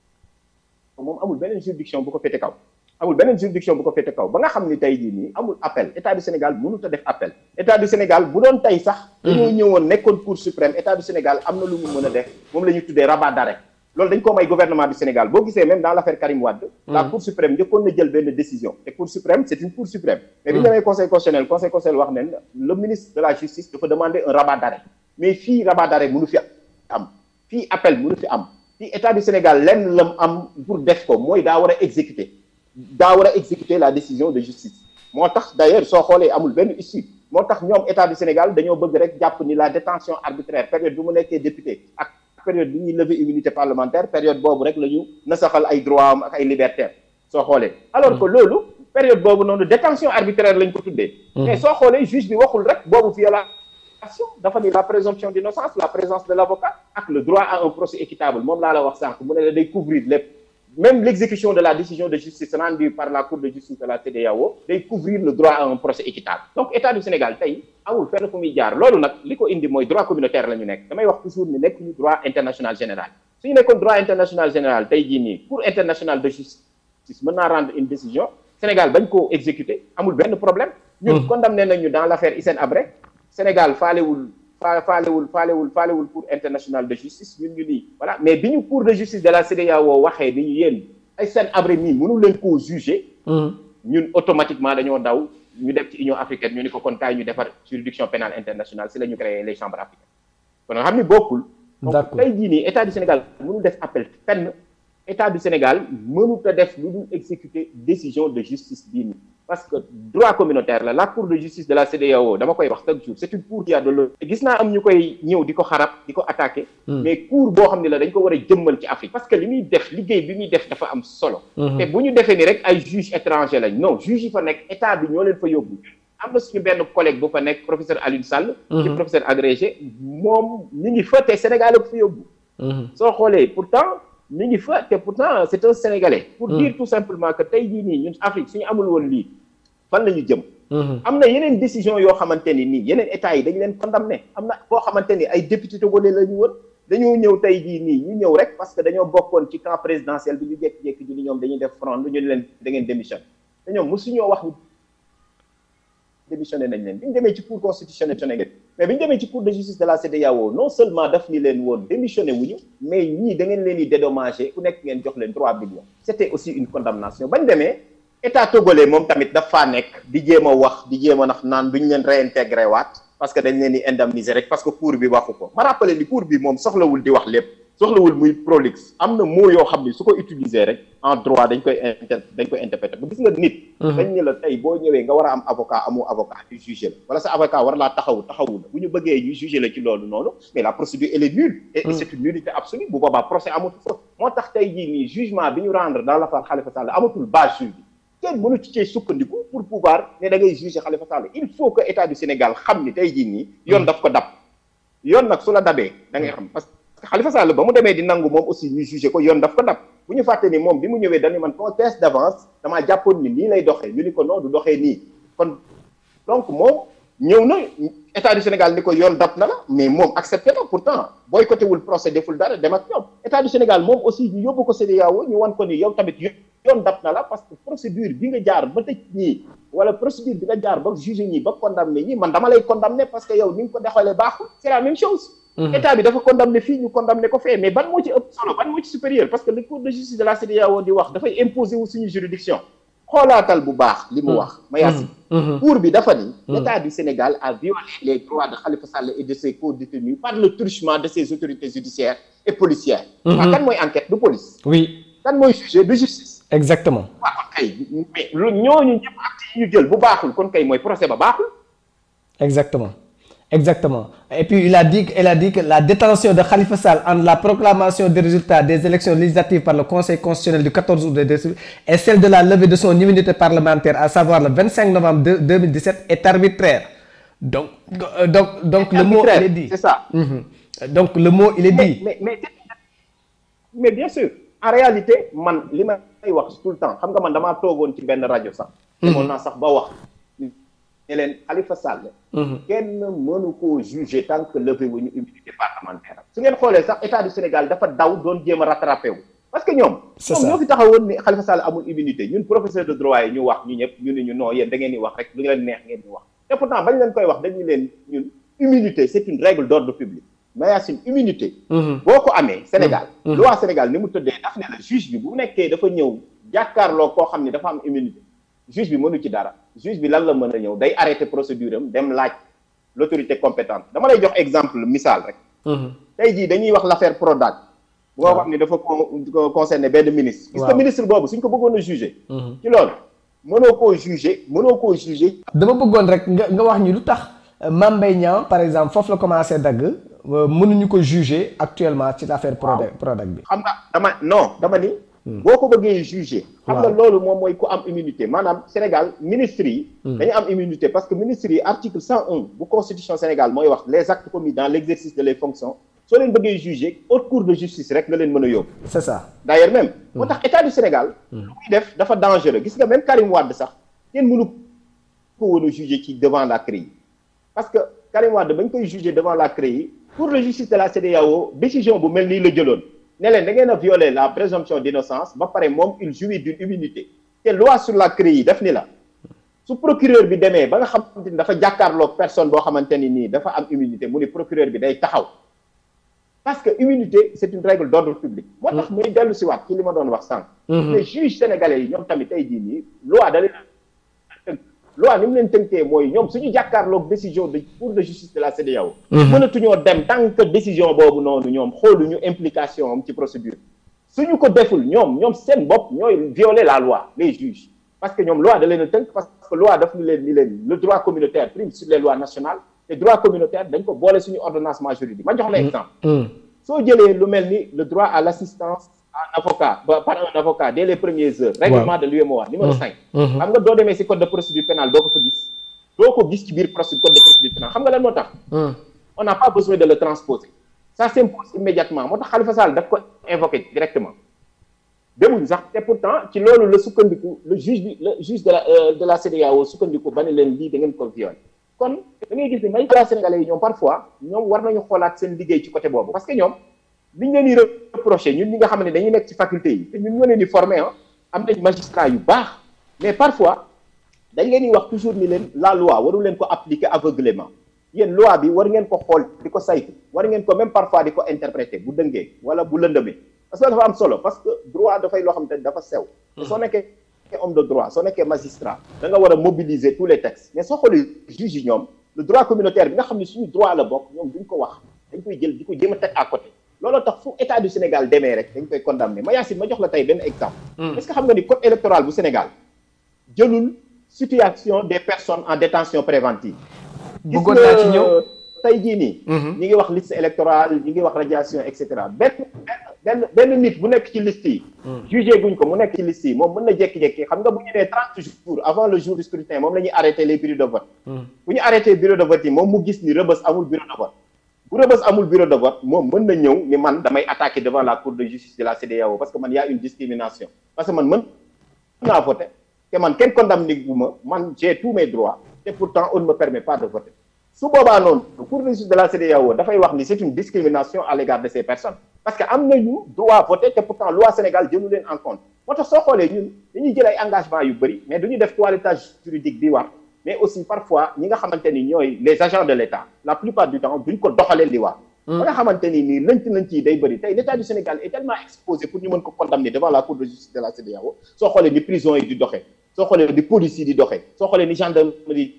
moom amul beneen juridiction bu ko féete kaw amul beneen juridiction bu ko féete kaw ba nga xam ni tey jii nii amul appel état du Sénégal mënut a def appel état du Sénégal bu doon tey sax dañoo ñëwoon nekkoon cour suprême état du Sénégal am na lu mu mën a def moom la ñuy tuddee rabat d'arrêt loolu dañ ko may gouvernement du Sénégal boo gisee même dans l'affaire Karim Wade la cour suprême njëkkoon na jël benn décision te cour suprême c'est une cour suprême mais bi ñu demee conseil constitutionnel conseil constitutionnel wax ne le ministre de la justice dafa demander un rabat d'arrêt mais fii rabat d'arrêt mënu fi am fii appel mënu fi am fii état du Sénégal lenn lam am pour def ko mooy daa war a exécuter daa war a exécuter la décision de justice moo tax d'ailleurs soo xoolee amul benn issue moo tax ñoom état du Sénégal dañoo bëgg rek jàpp ni la détention arbitraire période bi mu nekkee député ak période bi ñuy lever immunité parlementaire période boobu rek la ñu nasaxal ay droit am ak ay liberté soo xoolee alors que loolu période boobu noonu détention arbitraire lañ ko tuddee mais soo xoolee juge bi waxul rek boobu violation dafa ni la présomption d'innocence la présence de l'avocat ak le droit à un procès équitable moom laa la wax sànq mu ne la day couvrir lépp même l'exécution de la décision de justice rendue par la cour de justice de la CEDEAO day couvrir le droit à un procès équitable donc état du Sénégal tey amul fenn fu muy jaar loolu nag li ko indi mooy droit communautaire la ñu nekk damay wax toujours ni nekk ñu droit international général suñu nekkoon droit international général tey jii nii cour internationale de justice mën naa rendre une décision Sénégal bañ koo exécuter amul benn problème ñun condamné nañu dans l'affaire Hissène Habré Sénégal faalewul fa faalewul faalewul faalewul cour internationale de justice ñun ñu nii voilà mais bi ñu cour de justice de la CEDEAO waxee ni ñu yéen ay seen abré mii mënu leen koo juger ñun automatiquement dañoo daw ñu def ci Union africaine ñu ni ko kon kaay ñu defar juridiction pénale internationale si la ñu créé les chambres africaines kon nga xam ni bokkul donc tey jii nii état du Sénégal mënu def appel fenn état du Sénégal mënut a def lu dul exécuter décision de justice bii nii parce que droit communautaire la la cour de justice de la CEDEAO dama koy wax chaque jour c'est une cour qui a de l'honneur gis naa am ñu koy ñëw di ko xarab di ko attaquer mais cour boo xam ne la dañ ko war a jëmmal ci Afrique parce que li muy def liggéey bi muy def dafa am solo te bu ñu defee ni rek ay juges étrangers lañ non juges yi fa nekk état bi ñoo leen fa yóbbu am na suñu benn collègue bu fa nekk professeur Alioune Sall. ci professeur agrégé moom mi ngi fa te Sénégal ak fa yóbbu. soo xoolee pourtant mi ngi fa te pourtant c'est un Sénégalais. pour dire tout simplement que tey jii nii ñun Afrique suñu amul woon lii fan la ñu jëm. am na yeneen décision yoo xamante ni nii yeneen états yi dañu leen condamné am na koo xamante ni ay député togolais la ñu woon dañoo ñëw tey jii nii ñu ñëw rek parce que dañoo bokkoon ci camp présidentiel bi ñu jékki-jékki ñu ni ñoom dañuy def front ñu leen da ngeen démission te ñoom mosuñoo wax démissionné nañ leen bi ñu demee ci cour constitutionnelle sénégalais mais bi ñu demee ci cour de justice de la CEDEAO non seulement daf ni leen woon démissionné wuñu mais ñii da ngeen leen di dédommagé ku nekk ngeen jox leen 3 millions c'était aussi une condamnation bañ demee état togolais moom tamit daf faa nekk di jéem a wax di jéem a nax naan duñ leen réintégré waat parce que dañ leen di indemniser rek parce que cour bi waxu ko ma rappelé ni cour bi moom soxlawul di wax lépp soxlawul muy prolixe am na mot yoo xam ni su ko utiliser rek en droit dañ koy inter dañ koy interpréter bu gis nga nit dañ ne la tey boo ñëwee nga war a am avocat amoo avocat ñu jugé la wala sa avocat war laa taxaw taxawu la bu ñu bëggee ñu jugé la ci loolu noonu mais la procédure elle est nulle et c'est une nullité absolue bu boobaa procès amatul fa moo tax tey jii nii jugement bi ñu rendre dans l'affaire Khalifa Sall amatul base juge bi kenn mënu ci cee sukkandiku pour pouvoir ne da ngay juger Khalifa Sall il faut que état du Sénégal xam ni tey jii nii yoon daf ko dab yoon nag su la dabee da ngay xam parce que Khalifa Sall ba mu demee di nangu moom aussi ñu juger ko yoon daf ko dab bu ñu fàtte ni moom bi mu ñëwee dañu man conteste d'avance damaa jàppoon ni nii lay doxee ñu ni ko non du doxee nii kon donc moom ñëw na état du Sénégal ni ko yoon dab na la mais moom accepté na pourtant boycotté wul procès deful dara dem ak ñoom état du Sénégal moom aussi ñu yóbbu ko CEDEAO ñu wan ko ni yow tamit yoon dab na la parce que procédure bi nga jaar ba tëj ñii wala procédure bi nga jaar ba jugé ñii ba condamné ñii man dama lay condamné parce que yow ni nga ko dexalee baaxul c'est la même chose état bi dafa condamné fii ñu condamné ko fee mais ban moo ci ëpp solo ban moo ci supérieur parce que le cour de justice de la CEDEAO di wax dafay imposer wu suñu juridiction xoolaatal bu baax li mu wax Mayacine cour bi dafa ni l'état du Sénégal a violé les droits de Khalifa Sall et de ses co-détenus par le truchement de ses autorités judiciaires et policières waaw kan mooy enquête du police oui kan mooy jugé de justice exactement waaw kon kay mais lu ñooñu ñëpp acte yi ñu jël bu baaxul kon kay mooy procès ba baaxul exactement exactement et puis il a dit il a dit que la détention de Khalifa Sall entre la proclamation des résultats des élections législatives par le Conseil constitutionnel du 14 août et celle de la levée de son immunité parlementaire à savoir le 25 novembre 2017 est arbitraire donc donc donc le mot il est dit c'est ça donc le mot il est dit mais mais mais bien sûr en réalité man li may wax tout le temps xam nga man damaa toogoon ci benn rajo sax demoon naa sax ba wax ne leen Khalifa Sall kenn mënu koo juger tant que levé wu ñu immunité parlementaire su ngeen xoolee sax état du Sénégal dafa daw doon jéem a rattrapé wu parce que ñoom ñoom ñoo fi taxawoon ni Khalifa Sall amul immunité ñun professeur de droit yi ñu wax ñu ñëpp ñu ne ñu non yéen da ngeen di wax rek lu leen neex ngeen di wax te pourtant bañ leen koy wax dañu leen ñun immunité c'est une règle d'ordre public Mayacine immunité boo ko amee Sénégal loi Sénégal ni mu tëddee daf ne la juge bi bu nekkee dafa ñëw jàkkaarloo koo xam ne dafa am immunité juge bi mënu ci dara juge bi lan la mën a ñëw day arrêter procédure am dem laaj l'autorité compétente dama lay jox exemple misaal rek tey jii dañuy wax l'affaire Prodac bu nga xam ne dafa concerné benn ministre gis nga ministre boobu suñ ko bëggoon a juger ci loolu mënoo koo juger mënoo koo juger dama bëggoon rek nga nga wax ñu lu tax Mame Mbaye Niang par exemple foofu la commencé dagg mënuñu ko juger actuellement ci l'affaire Prodac Prodac bi xam nga dama non dama ni boo ko bëggee juger xam nga loolu moom mooy ku am immunité maanaam Sénégal ministres yi dañu am immunité parce que ministres yi article 101 bu constitution Sénégal mooy wax les actes commis dans l'exercice de les fonctions soo leen bëggee juger haute cour de justice rek nga leen mën a yóbbu c'est ça d'ailleurs même moo tax état du Sénégal lu muy def dafa dangereux gis nga même Karim Wade sax kenn mënu ko woon a juger ci devant la CREI parce que Karim Wade bañ koy juger devant la CREI cour de justice de la CEDEAO décision bu mel nii la jëloon ne leen da ngeen a violer la présomption d'innocence ba pare moom il jouit d'une immunité te loi sur la CREI def ni la su procureur bi demee ba nga xamante ni dafa jàkkaarloog personne boo xamante ni nii dafa am immunité mu ni procureur bi day taxaw parce que immunité c'est une règle d'ordre public moo tax muy dellu si waat ci li ma doon wax sànq les juges sénégalais yi ñoom tamit tey jii nii loi da leen tënk loi ni mu leen tënkee mooy ñoom suñu jàkkaarloog décision de cour de justice de la CEDEAO mënatuñoo dem tant que décision boobu noonu ñoom xooluñu implication am ci procédure suñu ko deful ñoom ñoom seen bopp ñooy violer la loi les juges parce que ñoom loi da leen a tënk parce que loi daf ni leen ni leen le droit communautaire prime sur les lois nationales te droit communautaire dañ ko boole suñu ordonnancement juridique ma jox la exemple soo jëlee lu mel ni le droit à l'assistance à un avocat par un avocat dès les premières heures règlement de l'UEMOA numéro cinq xam nga doo demee ci code de procédure pénale doo ko fa gis doo ko gis ci biir procédure code de procédure pénale xam nga lan moo tax on n'a pas besoin de le transposer ça s'impose immédiatement moo tax Khalifa Sall daf ko invoqué directement demuñ sax te pourtant ci loolu la sukkandiku le juge bi le juge de la de la CEDEAO sukkandiku ba ne leen lii da ngeen ko violé kon da ngay gis ni magistrat sénégalais yi ñoom parfois ñoom war nañu xoolaat seen liggéey ci côté boobu parce que ñoom liñ leen di reproché ñun ñi nga xam ne dañuy nekk ci faculté yi te ñun ñoo leen di formé ah am nañ magistrat yu baax mais parfois dañ leen di wax toujours ni leen la loi waru leen ko appliquer aveuglément yéen loi bi war ngeen ko xool di ko saytu war ngeen ko même parfois di ko interpréter bu dëngee wala bu lëndëmee parce que dafa am solo parce que droit dafay loo xam te dafa sew te soo nekkee homme de droit soo nekkee magistrat da nga war a mobiliser tous les textes mais soo xoolee juge yi ñoom le droit communautaire bi nga xam ne suñu droit la bokk ñoom duñ ko wax dañ koy jël di ko jéem a teg à côté looloo tax fu état du Sénégal demee rek dañ koy condamner ma Yacine ma jox la tey benn exemple est-ce que xam nga ni code électoral bu Sénégal jëlul situation des personnes en détention préventive bëggoon naa ci ñëw tey jii nii ñi ngi wax liste électorale ñi ngi wax radiation et cetera benn benn benn nit bu nekk ci liste yi jugé guñ ko mu nekk ci liste yi moom mën na jékki-jékki xam nga bu ñu nee trente jours avant le jour du scrutin moom la ñuy arrêté les bureaux de vote bu ñu arrêté bureau de vote yi moom mu gis ni rëbës amul bureau de vote bu rëbës amul bureau de vote moom mën na ñëw ni man damay attaquer devant la cour de justice de la CEDEAO parce que man y a une discrimination parce que man mën naa voter te man kenn condamné gu ma man j'ai tous mes droits te pourtant on ne me permet pas de voter su boobaa noonu cour de justice de la CEDEAO dafay wax ni c'est une discrimination à l'égard de ces personnes parce que am nañu droit voter te pourtant loi Sénégal jëlu leen en compte moo tax soo xoolee ñun dañuy jël ay engagement yu bëri mais duñu def toilettage juridique bi war mais aussi parfois ñi nga xamante ni ñooy les agents de l'État la plupart du temps duñ ko doxalee li war ba nga xamante ni nii lënc lënc yi day bëri tey l'État du Sénégal est tellement exposé pour ñu mën ko condamner devant la cour de justice de la CEDEAO soo xoolee ni prison yi di doxee soo xoolee ni police yi di doxee soo xoolee ni gendarmerie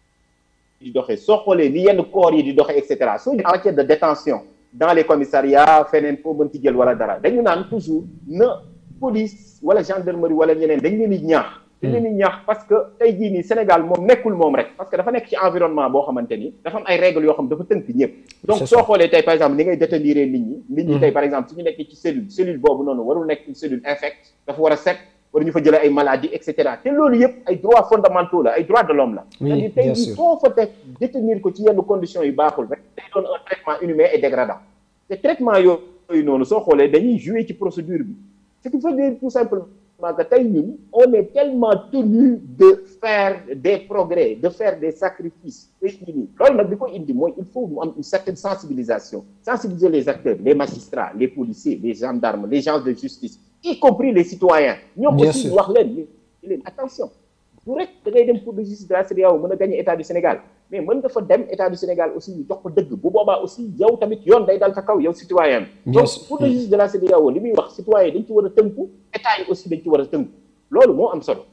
di doxee soo xoolee ni yenn corps yi di doxee et cetera soo en matière de détention dans les commissariats feneen foo mën ci jël wala dara dañu naan toujours na police wala gendarmerie wala ñeneen dañ leen di ñaax dañ leen di ñaax parce que tey jii nii Sénégal moom nekkul moom rek parce que dafa nekk ci environnement boo xamante ni dafa am ay règles yoo xam dafa tënk ñëpp donc soo xoolee tey par exemple ni ngay détenir nit ñi nit ñi tey par exemple su ñu nekkee ci cellule cellule boobu noonu warul nekk une cellule infecte dafa war a set war ñu fa jëlee ay maladies et cetera te loolu yëpp ay droits fondamentaux la ay droits de l'homme la c'est-à-dire tey jii soo fa teg détenir ko ci yenn conditions yu baaxul rek day doon un traitement inhumain et dégradant te traitement yooyu noonu soo xoolee dañuy jouer ci procédure bi ce qui veut dire tout simplement que tey ñun on est tellement tenu de faire des progrès de faire des sacrifices tey jii nii loolu nag bi ko indi mooy il faut mu am une certaine sensibilisation sensibiliser les acteurs les magistrats les policiers les gendarmes les gens de justice y compris les citoyens ñoom aussi wax leen li leen attention du rek da ngay dem cour de justice de la CEDEAO mën a gagner état du Sénégal mais mën nga fa dem état du Sénégal aussi ñu jox ko dëgg bu boobaa aussi yow tamit yoon day dal sa kaw yow citoyen donc cour de justice de la CEDEAO li muy wax citoyen dañ ci war a tënku état yi aussi dañ ci war a tënku loolu moo am solo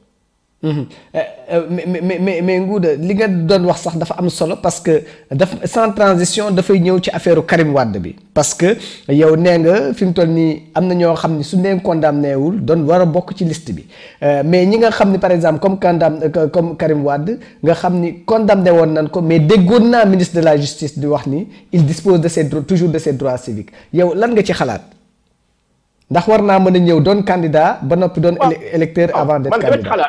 mais mais mais mais Ngouda li nga doon wax sax dafa am solo parce que dafa sans transition dafay ñëw ci affaire Karim Wade bi parce que yow nee nga fi mu toll nii am na ñoo xam ne su leen condamné wul doon war a bokk ci liste bi mais ñi nga xam ni par exemple comme condam comme Karim Wade nga xam ni condamné woon nañ ko mais déggoon naa ministre de la justice di wax ni il dispose de ses droits toujours de ses droits civiques yow lan nga ci xalaat ndax war naa mën a ñëw doon candidat ba noppi doon électeur avant d'être candidat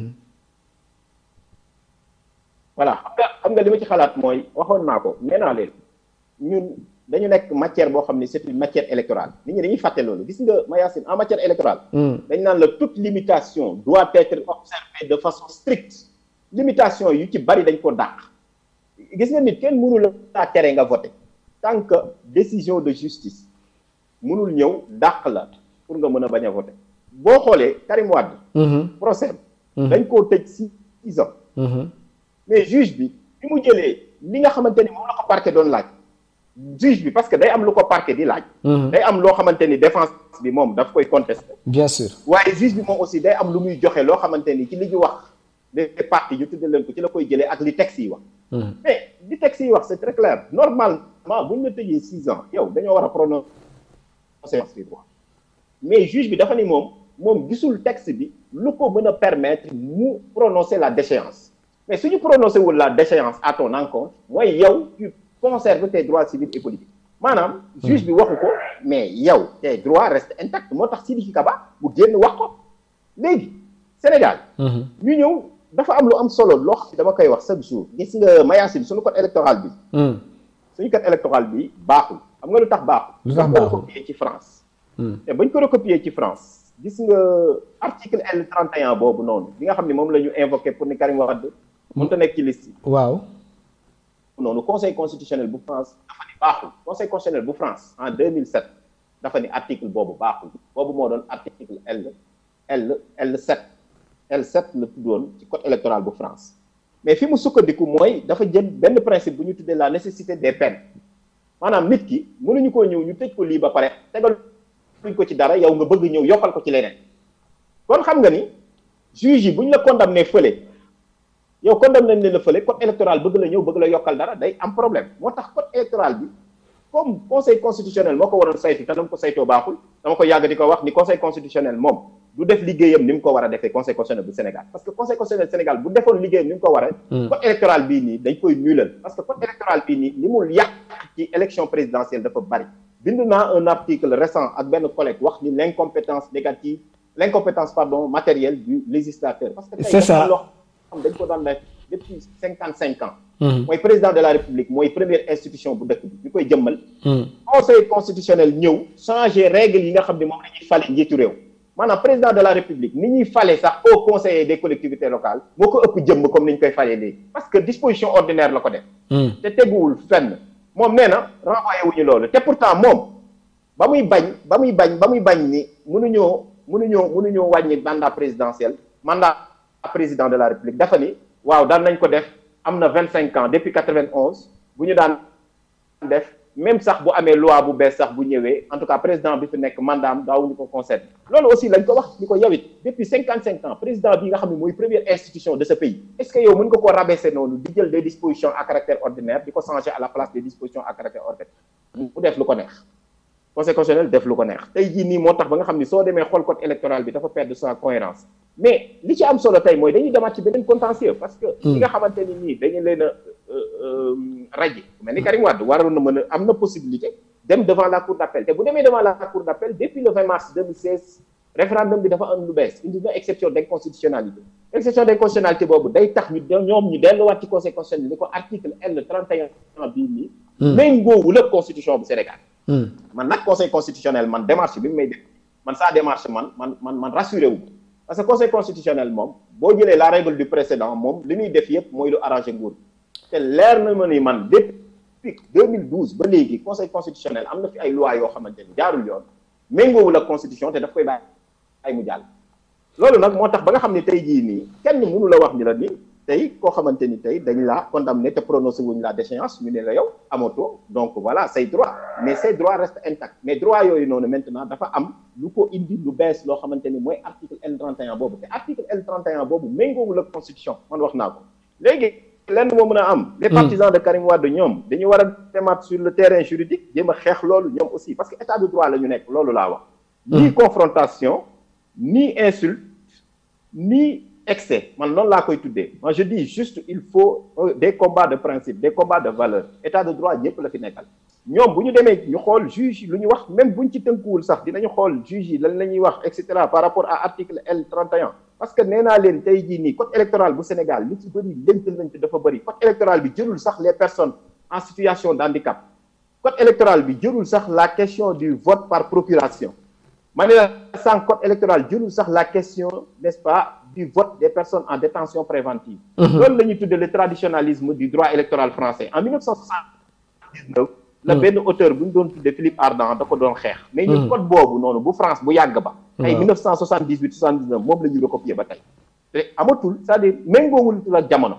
voilà xam nga xam nga li ma ci xalaat mooy waxoon naa ko nee naa leen ñun dañu nekk matière boo xam ne c'est une matière électorale nit ñi dañuy fàtte loolu gis nga Mayacine en matière électorale dañ naan la toute limitation doit être observée de façon stricte limitation yu ci bari dañ ko dàq gis nga nit kenn mënul laa tere nga voter tant que décision de justice mënul ñëw dàq la pour nga mën a bañ a voter boo xoolee Karim Wade procès dañ koo tëj six ans mais juge bi bi mu jëlee li nga xamante ni moom la ko parquet doon laaj juge bi parce que day am lu ko parquet di laaj day am loo xamante ni défense bi moom daf koy contester bien sûr waaye juge bi moom aussi day am lu muy joxe loo xamante ni ci li ñu wax les parties ñu tudde leen ko ci la koy jëlee ak li texte yi wax mais li texte yi wax c'est très clair normalement bu ñu la tëjee six ans yow dañoo war a prononcer bi droit mais juge bi dafa ni moom moom gisul texte bi lu ko mën a permettre mu prononcer la déchéance mais suñu prononcé wul la déchéance à ton encontre mooy yow tu conserves tes droits civils et politiques maanaam juge bi waxu ko mais yow tes droits restent intacts moo tax Sidiki Kaba bu génn wax ko léegi Sénégal ñu ñëw dafa am lu am solo loo xam ne dama koy wax chaque jour gis nga Mayacine suñu code électoral bi suñu code électoral bi baaxul xam nga lu tax baaxul lu tax dañ ko baaxul recopier ci France te bañ ko recopier ci France gis nga article L 31 boobu noonu bi nga xam ne moom la ñu invoqué pour ni Karim Wade mënut a nekk ci liste yi waaw noonu conseil constitutionnel bu France dafa ni baaxul conseil constitutionnel bu France en 2007 dafa ni article boobu baaxul boobu moo doon article L L L7 L7 la tuddoon ci code électoral bu France mais fi mu sukkandiku mooy dafa jël benn principe bu ñu tuddee la nécessité des peines maanaam nit ki mënuñu koo ñëw ñu tëj ko lii ba pare tegal luñ ko ci dara yow nga bëgg ñëw yokkal ko ci leneen kon xam nga ni juge yi bu ñu la condamné fële yow condamné nañ la fële code électoral bëgg la ñëw bëgg la yokkal dara day am problème moo tax code électoral bi comme conseil constitutionnel moo ko waroon saytu te dama ko saytoo baaxul dama ko yàgg di ko wax ni conseil constitutionnel moom du def liggéeyam ni mu ko war a defee conseil constitutionnel bu Sénégal parce que conseil constitutionnel Sénégal bu defoon liggéeyam ni mu ko war a code électoral bii nii dañ koy nulal parce que code électoral bii nii li mu yàq ci élection présidentielle dafa bari bind naa un article récent ak benn collègue wax ni l'incompétence négative l'incompétence pardon matérielle du législateur parce que tey C'est ça. dafa loo xam dañ ko doon def depuis cinquante cinq ans mooy président de la république mooy première institution bu dëkk bi ñu koy jëmmal conseil constitutionnel ñëw changer règles yi nga xam ne moom la ñuy fale njiitu réew maanaam président de la république ni ñuy fale sax au conseiller des collectivités locales moo ko ëpp jëmm comme ni ñu koy falee léegi parce que disposition ordinaire la ko def te teguwul fenn moom nee na renvoyé wuñu loolu te pourtant moom ba muy bañ ba muy bañ ba muy bañ ni mënuñoo mënuñoo mënuñoo wàññi mandat présidentiel mandat président de la république dafa ni waaw daan nañ ko def am na vingt cinq ans depuis quatre vingt onze bu ñu daan def même sax bu amee loi bu bees sax bu ñëwee en tout cas président bi fi nekk mandat am daawuñu ko concerne loolu aussi lañ ko wax ni ko yawit depuis cinquante cinq ans président bi nga xam ne mooy première institution de ce pays est-ce que yow mën nga koo rabaisser noonu di jël des dispositions à caractère ordinaire di ko changer à la place des dispositions à caractère ordinaire mu def lu ko neex conseil constitutionnel def lu ko neex tey jii nii moo tax ba nga xam ni soo demee xool code électoral bi dafa perdre sa cohérence mais li ci am solo tey mooy dañuy demaat ci beneen contentieux parce que li nga xamante ni nii dañu leen a raje mel ni Karim Wade waroon na mën a am na possibilité dem devant la cour d'appel te bu demee devant la cour d'appel depuis le 20 mars 2016 référendum bi dafa am lu bees indi na exception d'inconstitutionnalité exception d'inconstitutionnalité boobu day tax ñu ñoom ñu delluwaat ci conseil constitutionnel ni ko article L 31 bii nii méngoowul ak constitution bu Sénégal man nag conseil constitutionnel man démarche bi mu may def man sa démarche man man man man rassuré wu parce que conseil constitutionnel moom boo jëlee la règle du précédent moom li muy def yëpp mooy lu arrangé nguur te leer na ma ni man depuis 2012 ba léegi conseil constitutionnel am na fi ay loi yoo xamante ni jaarul yoon méngoowul ak constitution te daf koy bàyyi ay mu jàll loolu nag moo tax ba nga xam ne tey jii nii kenn mënu la wax ni la ni tey koo xamante ni tey dañ la condamné te prononcé wuñ la déchéance ñu ne la yow amatoo donc voilà say droit mais say droit reste intact mais droit yooyu noonu maintenant dafa am lu ko indi lu bees loo xamante ni mooy article L 31 boobu te article L 31 boobu méngoowul ak constitution man wax naa ko léegi lenn moo mën a am les partisans de Karim Wade ñoom dañu war a demaat sur le terrain juridique jéem a xeex loolu ñoom aussi parce que état de droit la ñu nekk loolu laa wax ni confrontation ni insulte ni excès man noonu laa koy tuddee moi je dis juste il faut des combats de principe des combats de valeur état de droit ñëpp la fi nekkal ñoom bu ñu demee ñu xool juge lu ñu wax même buñ ci tënkuwul sax dinañu xool juge yi lan la ñuy wax et cetera par rapport à article L 31 parce que nee naa leen tey jii nii code électoral bu Sénégal li ci bëri lënt lënt dafa bëri code électoral bi jëlul sax les personnes en situation de handicap code électoral bi jëlul sax la question du vote par procuration ma ne la sànq code électoral jëlul sax la question n'est-ce pas du vote des personnes en détention préventive loolu la ñuy tuddee le traditionnalisme du droit électoral français en 1979 la benn auteur bu ñu doon tuddee Philippe Ardant da ko doon xeex mais ñu code boobu noonu bu France bu yàgg ba ay 1978 79 moom la ñuy recopier ba tey te amatul c'est-à-dire méngoowul ak jamono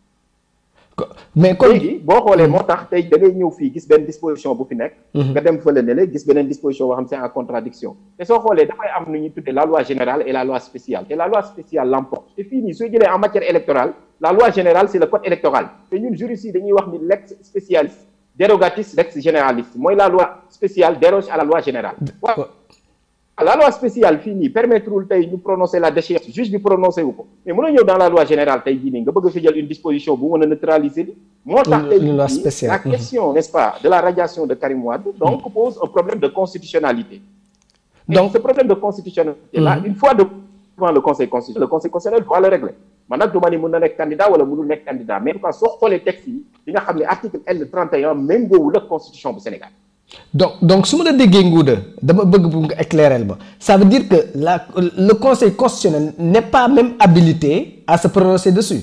mais kon léegi boo xoolee moo tax tey da ngay ñëw fii gis benn disposition bu fi nekk nga dem fële ne la gis beneen disposition boo xam c'est en contradiction te soo xoolee dafay am nu ñuy tuddee la loi générale et la loi spéciale te la loi spéciale l'emporte te fii nii soo jëlee en matière électorale la loi générale c'est le code électoral te ñun juristes yi dañuy wax ni lex spécialis dérogatis lex généraliste mooy la loi spéciale déroge à la loi générale waaw la loi spéciale fii nii permettrewul tey ñu prononcer la déchéance juge bi prononcé wu ko mais mën a ñëw dans la loi générale tey jii nii nga bëgg a fi jël une disposition bu mën a neutraliser li moo tax tey loi jii spéciale. la question n'est-ce pas de la radiation de Karim Wade donc pose un problème de constitutionnalité Donc- donc ce problème de constitutionnalité là une fois devant le conseil constitutionnel le conseil constitutionnel doit le régler man nag du ma ni mun na nekk candidat wala mënul nekk candidat mais en tout cas soo xoolee texte yi di nga xam ne article L 31 méngoowul ak constitution bu Sénégal. donc donc su ma la déggee Ngouda dama bëgg bu nga éclairer ma ça veut dire que la le conseil constitutionnel n'est pas même habilité à se prononcer dessus.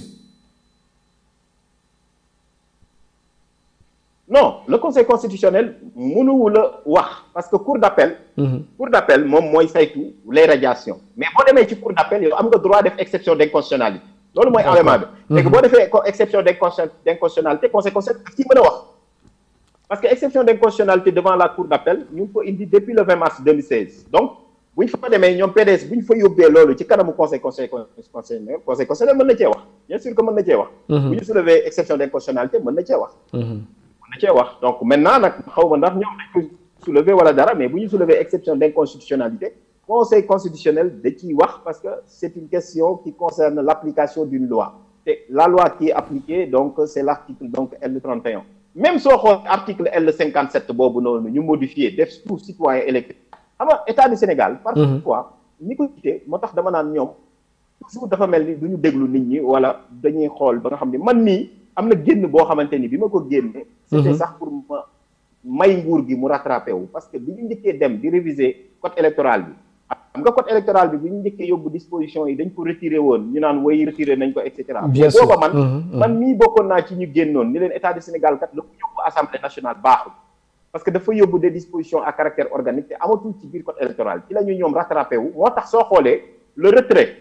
non le conseil constitutionnel mënuwul a wax parce que cour d'appel. cour d'appel moom mooy saytu les radiations mais boo demee ci cour d'appel yow am nga droit def exception d'inconstitutionnalité. loolu mooy élément bi. léegi boo defee exception d'inconstitutionnalité conseil constitutionnel daf ciy mën a wax. parce que exception d'inconstitutionnalité devant la cour d'appel ñu ngi ko indi depuis le 20 mars 2016 donc bu ñu fa demee ñoom PDS bu ñu fa yóbbee loolu ci kanamu conseil conseil conseil conseil constitutionnel mën na cee wax bien sûr que mën na cee wax. bu ñu soulever exception d'inconstitutionnalité mën na cee wax. mën na cee wax donc maintenant nag xaw ma ndax ñoom dañ ko soulever wala dara mais bu ñu soulever exception d'inconstitutionnalité conseil constitutionnel da ciy wax parce que c'est une question qui concerne l'application d'une loi te la loi qui est appliquée donc c'est l'article donc L31. même soo xool article L 57 boobu noonu ñu modifié def pour citoyen électeur xam nga état du Sénégal. parfois ñi ko jiite moo tax dama naan ñoom toujours dafa mel ni du ñu déglu nit ñi wala dañuy xool ba nga xam ne man nii am na génn boo xamante ni bi ma ko génne. c'était sax pour ma may nguur gi mu rattrapé wu parce que bi ñu njëkkee dem di réviser code électoral bi. xam nga code électoral bi bi ñu njëkkee yóbbu disposition yi dañ ko retiré woon ñu naan way retiré nañ ko et cetera. bien sûr booba man man mii bokkoon naa ci ñu génnoon ni leen état du Sénégal kat la ko yóbbu assemblée nationale baaxul. parce que dafa yóbbu des dispositions à caractère organique te amatul ci biir code électoral ci la ñu ñoom rattrapé wu moo tax soo xoolee le retrait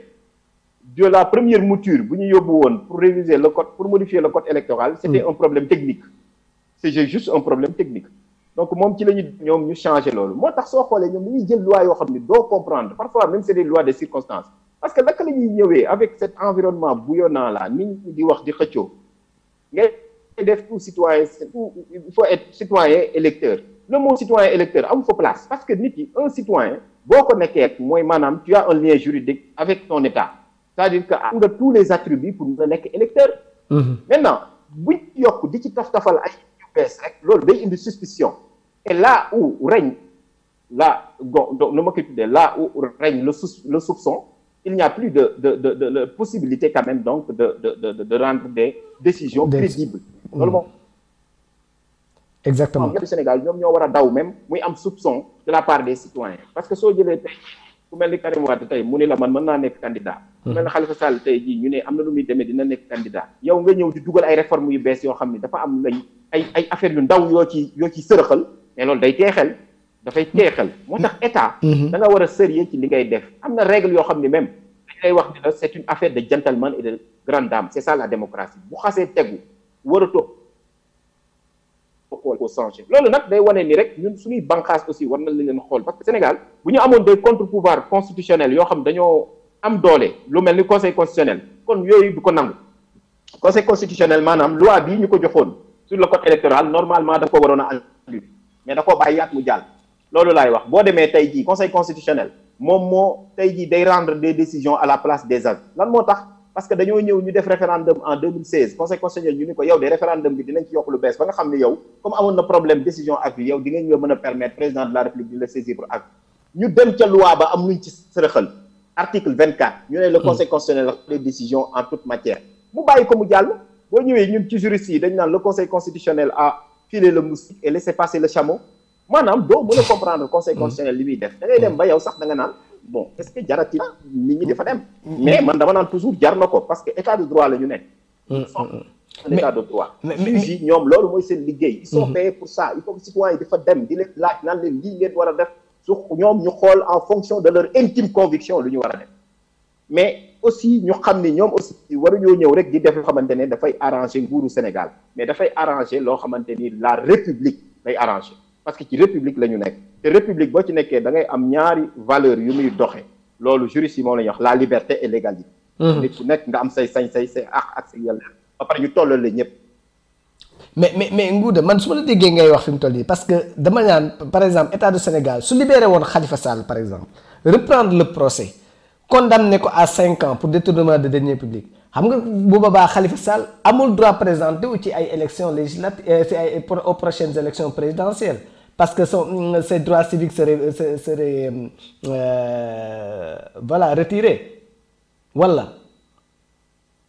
de la première mouture bu ñu yóbbu woon pour réviser le code pour modifier le code électoral. c'était un problème technique. c'est juste un problème technique. donc moom ci la ñu ñoom ñu changé loolu moo tax soo xoolee ñoom dañuy jël loi yoo xam ni doo comprendre parfois même c'est des lois de circonstances parce que naka la ñuy ñëwee avec cet environnement bouillonnant là nit ñi di wax di xëccoo ngay def tout citoyen il faut être citoyen électeur le mot citoyen électeur amu fa place parce que nit yi un citoyen boo ko nekkee mooy maanaam tu as un lien juridique avec ton état c'est-à-dire que am nga tous les attributs pour nga nekk électeur maintenant buñ yokk di ci taf-tafal ay bees rek loolu day indi suspicion et là où règne là donc nu ma koy tuddee là où règne le sous le soupçon il n'y a plus de de de de de possibilité quand même donc de de de de rendre des décisions crédibles loolu moom exactement du Sénégal ñoom ñoo war a daw même muy am soupçon de la part des citoyens parce que soo jëlee tey ku mel ni Karim Wade tey mu ni la man mën naa nekk candidat ku mel ni Khalifa Sall tey jii ñu ne am na lu muy demee dina nekk candidat yow nga ñëw di dugal ay réformes yu bees yoo xam ne dafa am lay ay ay affaires yu ndaw yoo ci yoo ci sërëxal mais loolu day teexel dafay teexel moo tax état da nga war a sérieux ci li ngay def am na règle yoo xam ne même dañ lay wax ni la c'est une affaire de gentleman et de grande dame c'est ça la démocratie bu xasee tegu waratoo ko changer loolu nag day wane ni rek ñun suñuy banqaas aussi war na leen xool parce que Sénégal bu ñu amoon des contre-pouvoirs constitutionnels yoo xam dañoo am doole lu mel ni conseil constitutionnel kon yooyu du ko nangu conseil constitutionnel maanaam loi bii ñu ko joxoon sur le code électoral normalement daf ko waroon a annuler mais da koo bàyyiwaat mu jàll loolu laay wax boo demee tey jii conseil constitutionnel moom moo tey jii day rendre des décisions à la place des avis lan moo tax parce que dañoo ñëw ñu def référendum en 2016 conseil constitutionnel ñu ni ko yow de référendum bi dinañ ci yokk lu bees ba nga xam ne yow comme amoon na problème décision avis yow di nga ñu mën a permettre président de la république di la saisir pour avis ñu dem ca loi ba am luñ ci sërëxal article 24 ñu ne le conseil constitutionnel les décisions en toute matière mu bàyyi ko mu jàll boo ñëwee ñun ci juristes yi dañ naan le conseil constitutionnel a filé le moustique et laissé passer le chameau maanaam doo mën a comprendre conseil constitutionnel li muy def da ngay dem ba yow sax da nga naan bon est-ce que jarati nit ñi dafa dem mais man dama naan toujours jar na ko parce que état de droit la ñu nekk un état de droit juge yi ñoom loolu mooy seen liggéey ils sont payés pour ça il faut que citoyens yi dafa dem di leen laaj naan leen lii leen war a def su ñoom ñu xool en fonction de leur intime conviction lu ñu war a def mais aussi ñu xam ni ñoom aussi waruñoo ñëw rek di def loo xamante ne dafay arranger nguuru Sénégal mais dafay arranger loo xamante ni la république day arranger parce que ci république la ñu nekk te république boo ci nekkee da ngay am ñaari valeur yu muy doxe loolu juriste yi moom la ñuy wax la liberté et l'égalité nit ku nekk nga am say sañ-say say àq ak say yàlla ba pare ñu tollal la ñëpp mais mais mais Ngouda man su ma la déggee ngay wax fi mu toll nii parce que dama ñaan par exemple état du Sénégal su libéré woon Khalifa Sall par exemple reprendre le procès condamné ko à cinq ans pour détournement de deniers publics xam nga bu boobaa Khalifa Sall amul droit présenter wu ci ay élections législatives ci ay aux prochaines élections présidentielles parce que son ses droits civiques seraient seraient euh, voilà retirés wala.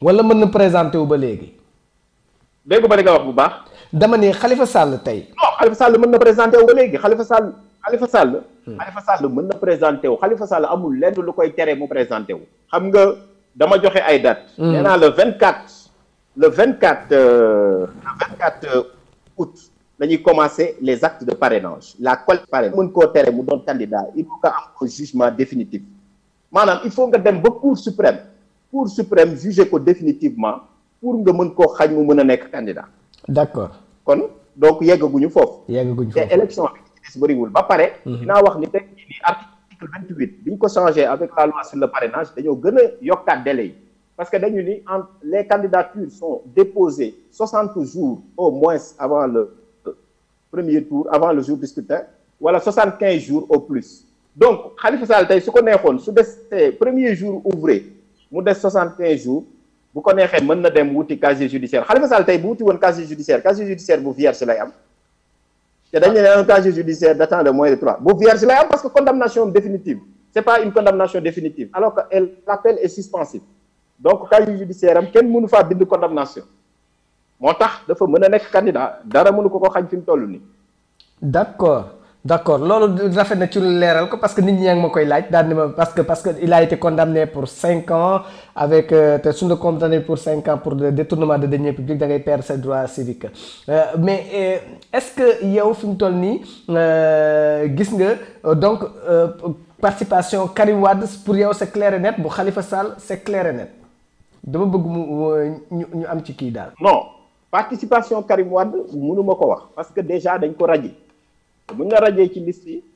wala mën na présenté wu ba léegi. dégg ba li nga wax bu baax. dama ne Khalifa Sall tey. non Khalifa Sall mën na présenté wu ba léegi Khalifa Sall Khalifa Sall. Khalifa Sall mën na présenté wu Khalifa Sall amul lenn lu koy tere mu présenté wu. xam nga dama joxe ay dates. nee naa le 24 le 24 euh, le 24 août dañuy commencer les actes de parrainage la collecte parrainage mën koo tere mu doon candidat il faut nga am un jugement définitif maanaam il faut nga dem ba cour suprême cour suprême juger ko définitivement pour nga mën koo xañ mu mën a nekk candidat. d'accord kon donc yeggaguñu foofu. yeggaguñu te foofu élection bi ci des bëriwul ba pare. dinaa wax ni tey jii nii article vingt huit bi ñu ko changé avec la loi sur le parrainage dañoo gën a yokkaat délai yi parce que dañu ni en les candidatures sont déposées soixante jours au moins avant le premier tour avant le jour du scrutin wala soixante quinze jours au plus donc Khalifa Sall tey su ko neexoon su des premier jour ouvré mu des soixante quinze jours. bu ko neexee mën na dem wuti casier judiciaire Khalifa Sall tey bu wuti woon casier judiciaire casier judiciaire bu vierge lay am te dañu ne un casier judiciaire datant de moins de trois bu vierge lay am parce que condamnation définitive c'est pas une condamnation définitive alors que elle l'appel est suspensif donc casier judiciaire am kenn mënu faa bind condamnation moo tax dafa mën a nekk candidat dara mënu ko ko xañ fi mu toll nii. d'accord d'accord loolu rafet na ci lu leeral ko parce que nit ñi yaa ngi ma koy laaj daal ni ma parce que parce que il a été condamné pour cinq ans avec te suñu la condamné pour cinq ans pour le détournement de deniers publics da ngay perdre ses droits civiques mais est-ce que yow fi mu toll nii gis nga donc participation Karim Wade pour yow c'est clair et net bu Khalifa Sall c'est clair et net dama bëgg mu ñu ñu am ci kii daal. non participation Karim Wade mënuma ko wax parce que déjà dañ ko radié. bu nga rajee ci liste yi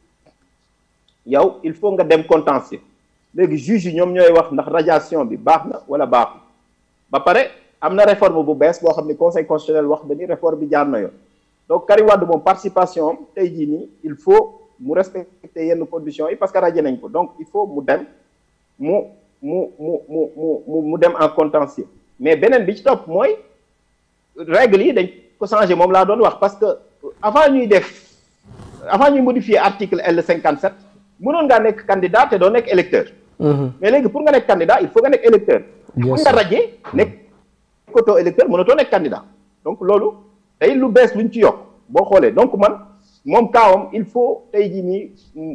yow il faut nga dem contentieux léegi juge yi ñoom ñooy wax ndax radiation bi baax na wala baaxul ba pare am na réforme bu bees boo xam ne conseil constitutionnel wax na ni réforme bi jaar na yoon donc Karim Wade moom participation am tey jii nii il faut mu respecter yenn conditions yi parce que radié nañ ko donc il faut mu dem mu mu mu mu mu mu dem en contentieux mais beneen bi ci topp mooy règle yi dañ ko changé moom laa doon wax parce que avant ñuy def avant ñuy modifier article L cinquante sept mënoon ngaa nekk candidat te doo nekk électeur mais léegi pour nga nekk candidat il faut nga nekk électeur pour nga rajee nekk koto électeur mënatoo nekk candidat donc loolu tey lu bees luñ ci yokk boo xoolee donc man moom kaawam il faut tey jii nii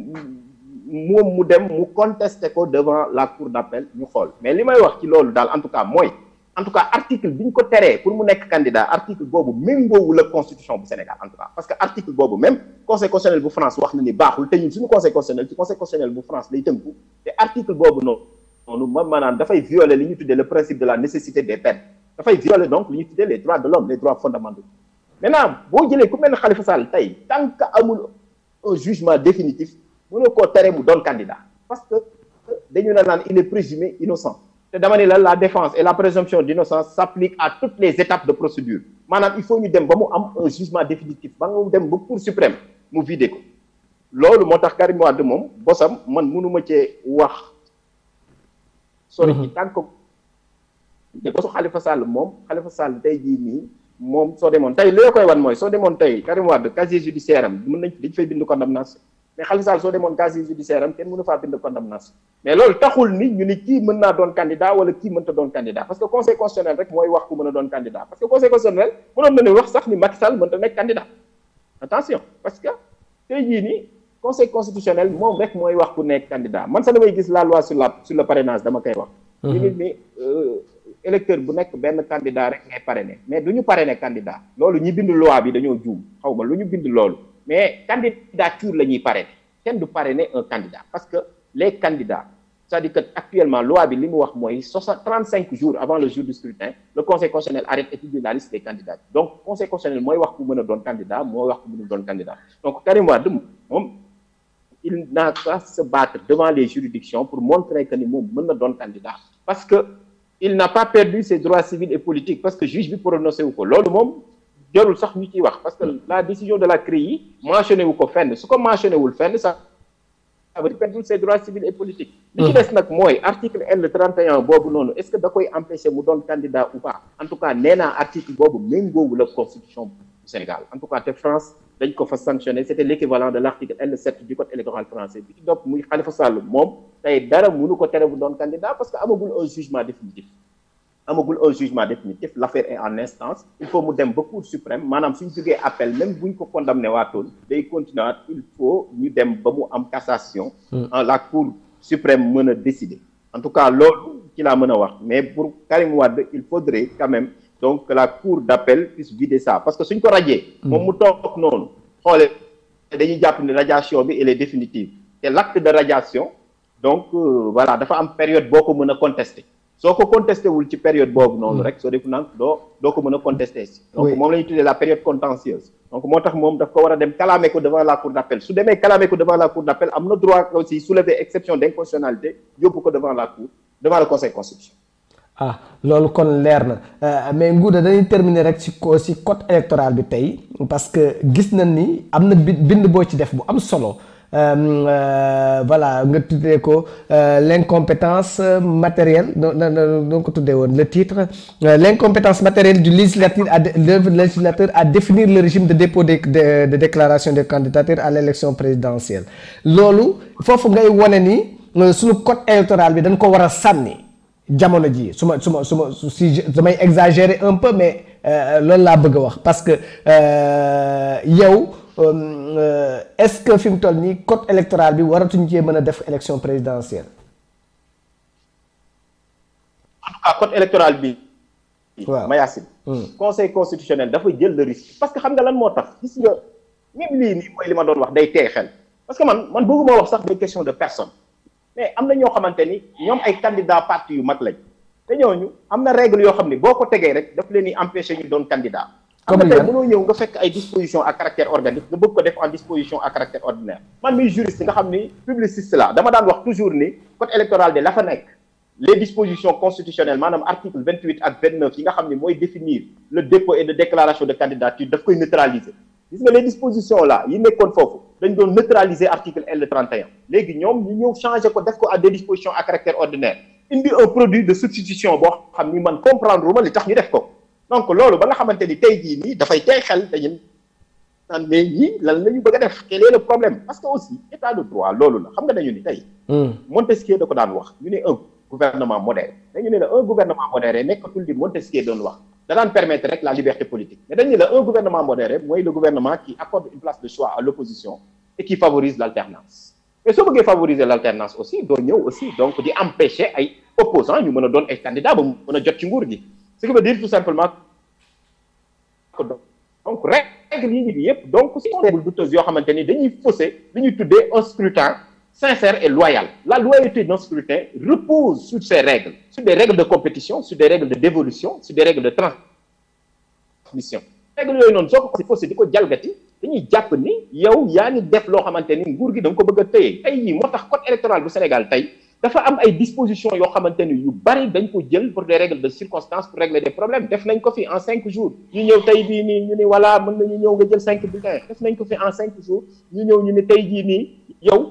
moom mu dem mu contester ko devant la cour d'appel ñu xool mais li may wax ci loolu daal en tout cas mooy en tout cas article bi ñu ko teree pour mu nekk candidat article boobu méngoowul ak constitution bu Sénégal en tout cas parce que article boobu même conseil constitutionnel bu France wax na ni baaxul te ñun suñu conseil constitutionnel ci conseil constitutionnel bu France lay tënku te article boobu noonu noonu ma maanaam dafay violer li ñu tuddee le principe de la nécessité des peines dafay violer donc li ñu tuddee les droits de l'homme les droits fondamentaux maintenant boo jëlee ku mel ne Khalifa Sall tey tant que amul un jugement définitif mënoo koo tere mu doon candidat parce que dañu ne naan il est présumé innocent te dama ne la la défense et la présomption d'innocence s'applique à toutes les étapes de procédure maanaam il faut ñu dem ba mu am un jugement définitif ba nga dem ba cour suprême mu vidé ko loolu moo tax Karim Wade moom bosam man mënuma cee wax sori ci tant que te bosu Khalifa Sall moom Khalifa Sall tey jii nii moom soo demoon tey li la koy wan mooy soo demoon tey Karim Wade casier judiciaire am mën nañ dañ fay bind condamnation mais Khalifa Sall soo demoon casier judiciaire am kenn mënu faa bind condamnation mais loolu taxul ni ñu ni kii mën naa doon candidat wala kii mënta doon candidat parce que conseil constitutionnel rek mooy wax ku mën a doon candidat parce que conseil constitutionnel mënoon na ne wax sax ni Macky Sall mënta nekk candidat attention parce que tey jii nii conseil constitutionnel moom rek mooy wax ku nekk candidat man sax damay gis la loi sur la sur le parrainage dama koy wax ñu ngi ni électeur bu nekk benn candidat rek ngay parrainer mais du ñu parrainer candidat loolu ñi bind loi bi dañoo juum xaw ma lu ñu bind loolu mais candidature la ñuy parrainer kenn du parrainer un candidat parce que les candidats c'est-à-dire que actuellement loi bi li mu wax mooy soixante trente cinq jours avant le jour du scrutin le conseil constitutionnel arrête et publie la liste des candidats donc conseil constitutionnel mooy wax ku mën a doon candidat mooy wax ku mënul doon candidat donc Karim Wade moom il n'a qu'à se battre devant les juridictions pour montrer que ni moom mën na doon candidat parce que il n'a pas perdu ses droits civils et politiques parce que juge bi prononcé wu ko loolu moom jarul sax ñu ciy wax parce que la décision de la CREI mentionné wu ko fenn su ko mentionné wul fenn sax ça veut dire perdre ses droits civils et politiques li ci des nag mooy article L 31 boobu noonu est-ce que da koy empêcher mu doon candidat ou pas en tout cas nee naa article boobu méngoowul ak constitution du Sénégal en tout cas te France dañ ko fa sanctionné c'était l'équivalent de l'article L 7 du code électoral français bi ci dopp muy Khalifa Sall moom tey dara mënu ko tere bu doon candidat parce que amagul un jugement définitif amagul un jugement définitif l'affaire est en instance il faut mu dem ba cour suprême maanaam suñ jógee appel même buñ ko condamné waatoon day continuer waat il faut ñu dem ba mu am cassation en la cour suprême mën a décider en tout cas loolu ci laa mën a wax mais pour Karim Wade il faudrait quand même donc que la cour d'appel puisse vider ça parce que suñ ko rajee moom mu toog noonu xoolee dañuy jàpp ne radiation bi elle est définitive te l'acte de radiation donc euh, voilà dafa am période boo ko mën a contester soo ko contesté wul ci période boobu noonu rek soo def nag doo doo ko mën a contesté si donc Oui. moom la ñuy tuddee la période contentieuse donc moo tax moom daf ko war a dem kalaame ko devant la cour d'appel su demee kalaame ko devant la cour d'appel am na droit aussi soulever exception d'inconstitutionnalité yóbbu ko devant la cour devant le conseil constitutionnel ah loolu kon leer na Euh, mais Ngouda dañuy terminer rek ci ko ci code électoral bi tey parce que gis nañ ni am na bi- bind boo ci def bu am solo Euh, euh, voilà nga tuddee ko euh, l'incompétence matérielle no no no noo ko tuddee woon le titre euh, l'incompétence matérielle du législateur à dé- le législateur à définir le régime de dépôt de de, de déclaration de candidature à l'élection présidentielle loolu foofu ngay wone ni euh, suñu code électoral bi dañ ko war a sànni jamono ji su ma su ma su ma su si je- damay exagérer un peu mais euh, loolu laa bëgg a wax parce que euh, yow euh, est-ce que fi mu toll nii code électoral bi waratuñ cee mën a def élection présidentielle. en tout cas code électoral bi Waaw. Mayacine conseil constitutionnel dafa jël le risque parce que xam nga lan moo tax gis nga même lii nii mooy li ma doon wax day tey xel parce que man man bëgguma wax sax des questions de personne mais am na ñoo xamante ni ñoom ay candidats parti yu mag lañ te ñooñu am na règle yoo xam ni boo ko tegee rek daf leen di empêcher ñu doon candidat am Comme na tey yan? mënoo ñëw nga fekk ay dispositions à caractère organique nga bëgg ko def en disposition à caractère ordinaire man miy juriste nga xam ni publiciste la dama daan wax toujours ni code électoral de la fa nekk les dispositions constitutionnelles maanaam article 28 ak 29 yi nga xam ni mooy définir le dépôt et de déclaration de candidature daf koy neutraliser gis nga les dispositions là yi nekkoon foofu dañ doon neutraliser article L 31 léegi ñoom ñu ñëw changer ko def ko à des dispositions à caractère ordinaire indi un produit de substitution boo xam ni man comprendre uma li tax ñu def ko donc loolu ba nga xamante ni tey jii nii dafay tey xel dañu naan mais ñii lan la ñu bëgg a def quel est le problème parce que aussi état de droit loolu la xam nga dañu ni tey Montesquieu da ko daan wax ñu ne un gouvernement modéré dañu ne la un gouvernement modéré nekkatul di Montesquieu doon wax da daan permettre rek la liberté politique mais dañu ne la un gouvernement modéré mooy le gouvernement qui accorde une place de choix à l'opposition et qui favorise l'alternance mais soo bëggee favoriser l'alternance aussi doo ñëw aussi donc di empêcher ay opposants ñu mën a doon ay candidats ba mu mën a jot ci nguur gi ce qui veut dire tout simplement que donc règle yi ñu yëpp donc si règle douteuse yoo xamante ni dañuy fausser li ñuy tuddee un scrutin sincère et loyal la loyauté d'un scrutin repose sur ces règles sur des règles de compétition sur des règles de dévolution sur des règles de transmission règles yooyu noonu soo ko si faussé di ko jalgati dañuy jàpp ni yow yaa ngi def loo xamante ni nguur gi da nga ko bëgg a téye tey jii moo tax code électoral bu Sénégal tey dafa am ay dispositions yoo xamante ni yu bari dañ ko jël pour des règles de circonstance pour régler des problèmes def nañ ko fi en cinq jours ñu ñëw tey bii nii ñu ni voilà mën nañu ñëw nga jël cinq bulletins def nañ ko fi en cinq jours ñu ñëw ñu ni tey jii nii yow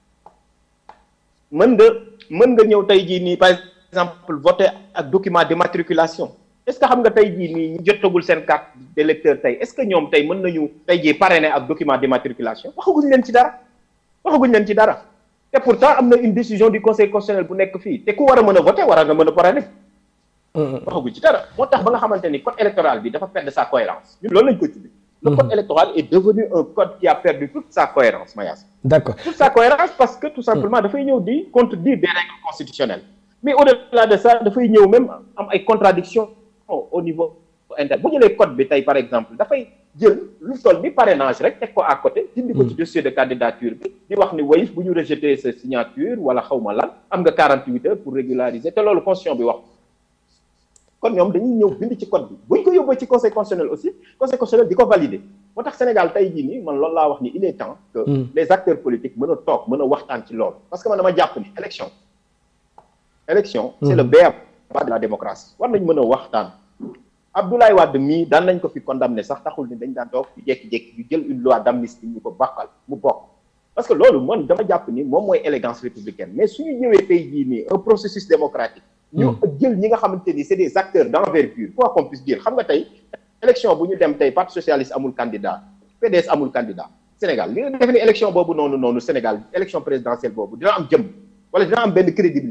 mën nga mën nga ñëw tey jii nii par exemple voter ak document d'immatriculation est-ce que xam nga tey jii nii ñu jotagul seen carte d'électeur tey est-ce que ñoom tey mën nañu tey jii parrainer ak document d'immatriculation waxaguñ leen ci dara waxaguñ leen ci dara te pourtant am na une décision du conseil constitutionnel bu nekk fii te ku war a mën a voter war a nga mën a parrainer waxaguñ ci dara moo tax ba nga xamante ni code électoral bi dafa perdre sa cohérence ñun loolu lañ ko tuddee le code électoral est devenu un code qui a perdu toute sa cohérence Mayas d'accord toute sa cohérence parce que tout simplement dafay ñëw di contredire des règles constitutionnelles mais au-delà de ça dafay ñëw même am ay contradictions au niveau interne bu jëlee code bi tey par exemple dafay jël lu toll ni parrainage rek teg ko à côté dindi ko ci dossier de candidature bi di wax ni wayif bu ñu rejeter sa signature wala xawma lan am nga 48 heures pour régulariser te loolu constitution bi wax kon ñoom dañuy ñëw bind ci code bi buñ ko yóbboo ci conseil constitutionnel aussi conseil constitutionnel di ko valider moo tax Sénégal tey jii nii man loolu laa wax ni il est temps que les acteurs politiques mën a toog mën a waxtaan ci loolu parce que man dama jàpp ni élection élection c'est le b.a.-ba de la démocratie war nañ mën a waxtaan Abdoulaye Wade mii daan nañ ko fi condamné sax taxul ni dañ daan toog ñu jékki-jékki ñu jël une loi d'amnistie ñu ko bakkal mu bokk parce que loolu man dama jàpp ni moom mooy élégance républicaine mais suñu ñëwee tey jii nii un processus démocratique ñu jël ñi nga xamante ni c'est des acteurs d'envergure quoi qu'on puisse dire xam nga tey élection bu ñu dem tey parti socialiste amul candidat PDS amul candidat Sénégal li nga def ni élection boobu noonu noonu Sénégal élection présidentielle boobu dina am jëm wala dina am benn crédibilité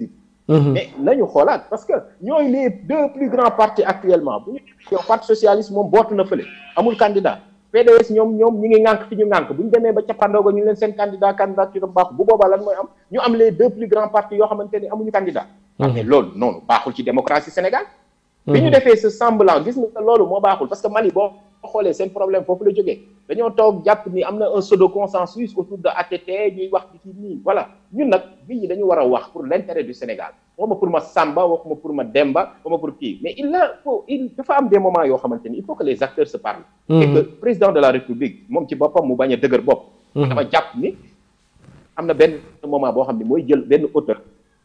mais nañu xoolaat parce que ñooy les deux plus grands partis actuellement bu ñu yow parti socialiste moom bootu na fële amul candidat PDS ñoom ñoom ñi ngi ŋànk fi ñu ŋànk bu ñu demee ba cappaandaw ga ñu leen seen candidat candidature baax bu boobaa lan mooy am ñu am les deux plus grands partis yoo xamante ni amuñu candidat mais loolu noonu baaxul ci démocratie Sénégal bi ñu defee ce semblant gis nga loolu moo baaxul parce que Mali boo xoolee seen problème foofu la jógee dañoo toog jàpp ni am na un pseudo consensus autour de ATT ñuy wax ci nii voilà ñun nag nit ñi dañu war a wax pour l'intérêt du Sénégal waxuma pour ma Samba waxuma pour ma Demba waxuma pour kii mais il a faut il dafa am des moments yoo xamante ni il faut que les acteurs se parlent et que président de la République moom ci boppam mu bañ a dëgër bopp dama jàpp ni am na benn moment boo xam ne mooy jël benn auteur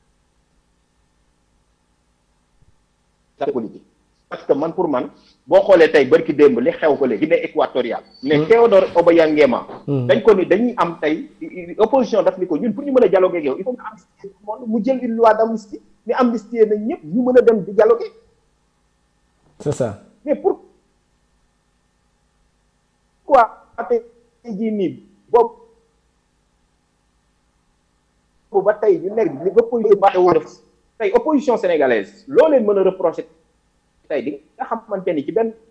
politique parce que man pour man boo xoolee tey barki démb li xew ko léegi Guinée équatoriale mais Théodore Obiang Nguema dañ ko ni dañuy am tey opposition daf ni ko ñun pour ñu mën a dialoguer ak yow il faut nga amnistie tout le monde mu jël une loi d'amnistie ni amnistie nañ ñëpp ñu mën a dem di dialoguer c'est ça mais pour quoi tey jii nii boobu ba tey ñu nekk li opposition tey opposition sénégalaise loo leen mën a reprocher tey di nga xamante ni ci benn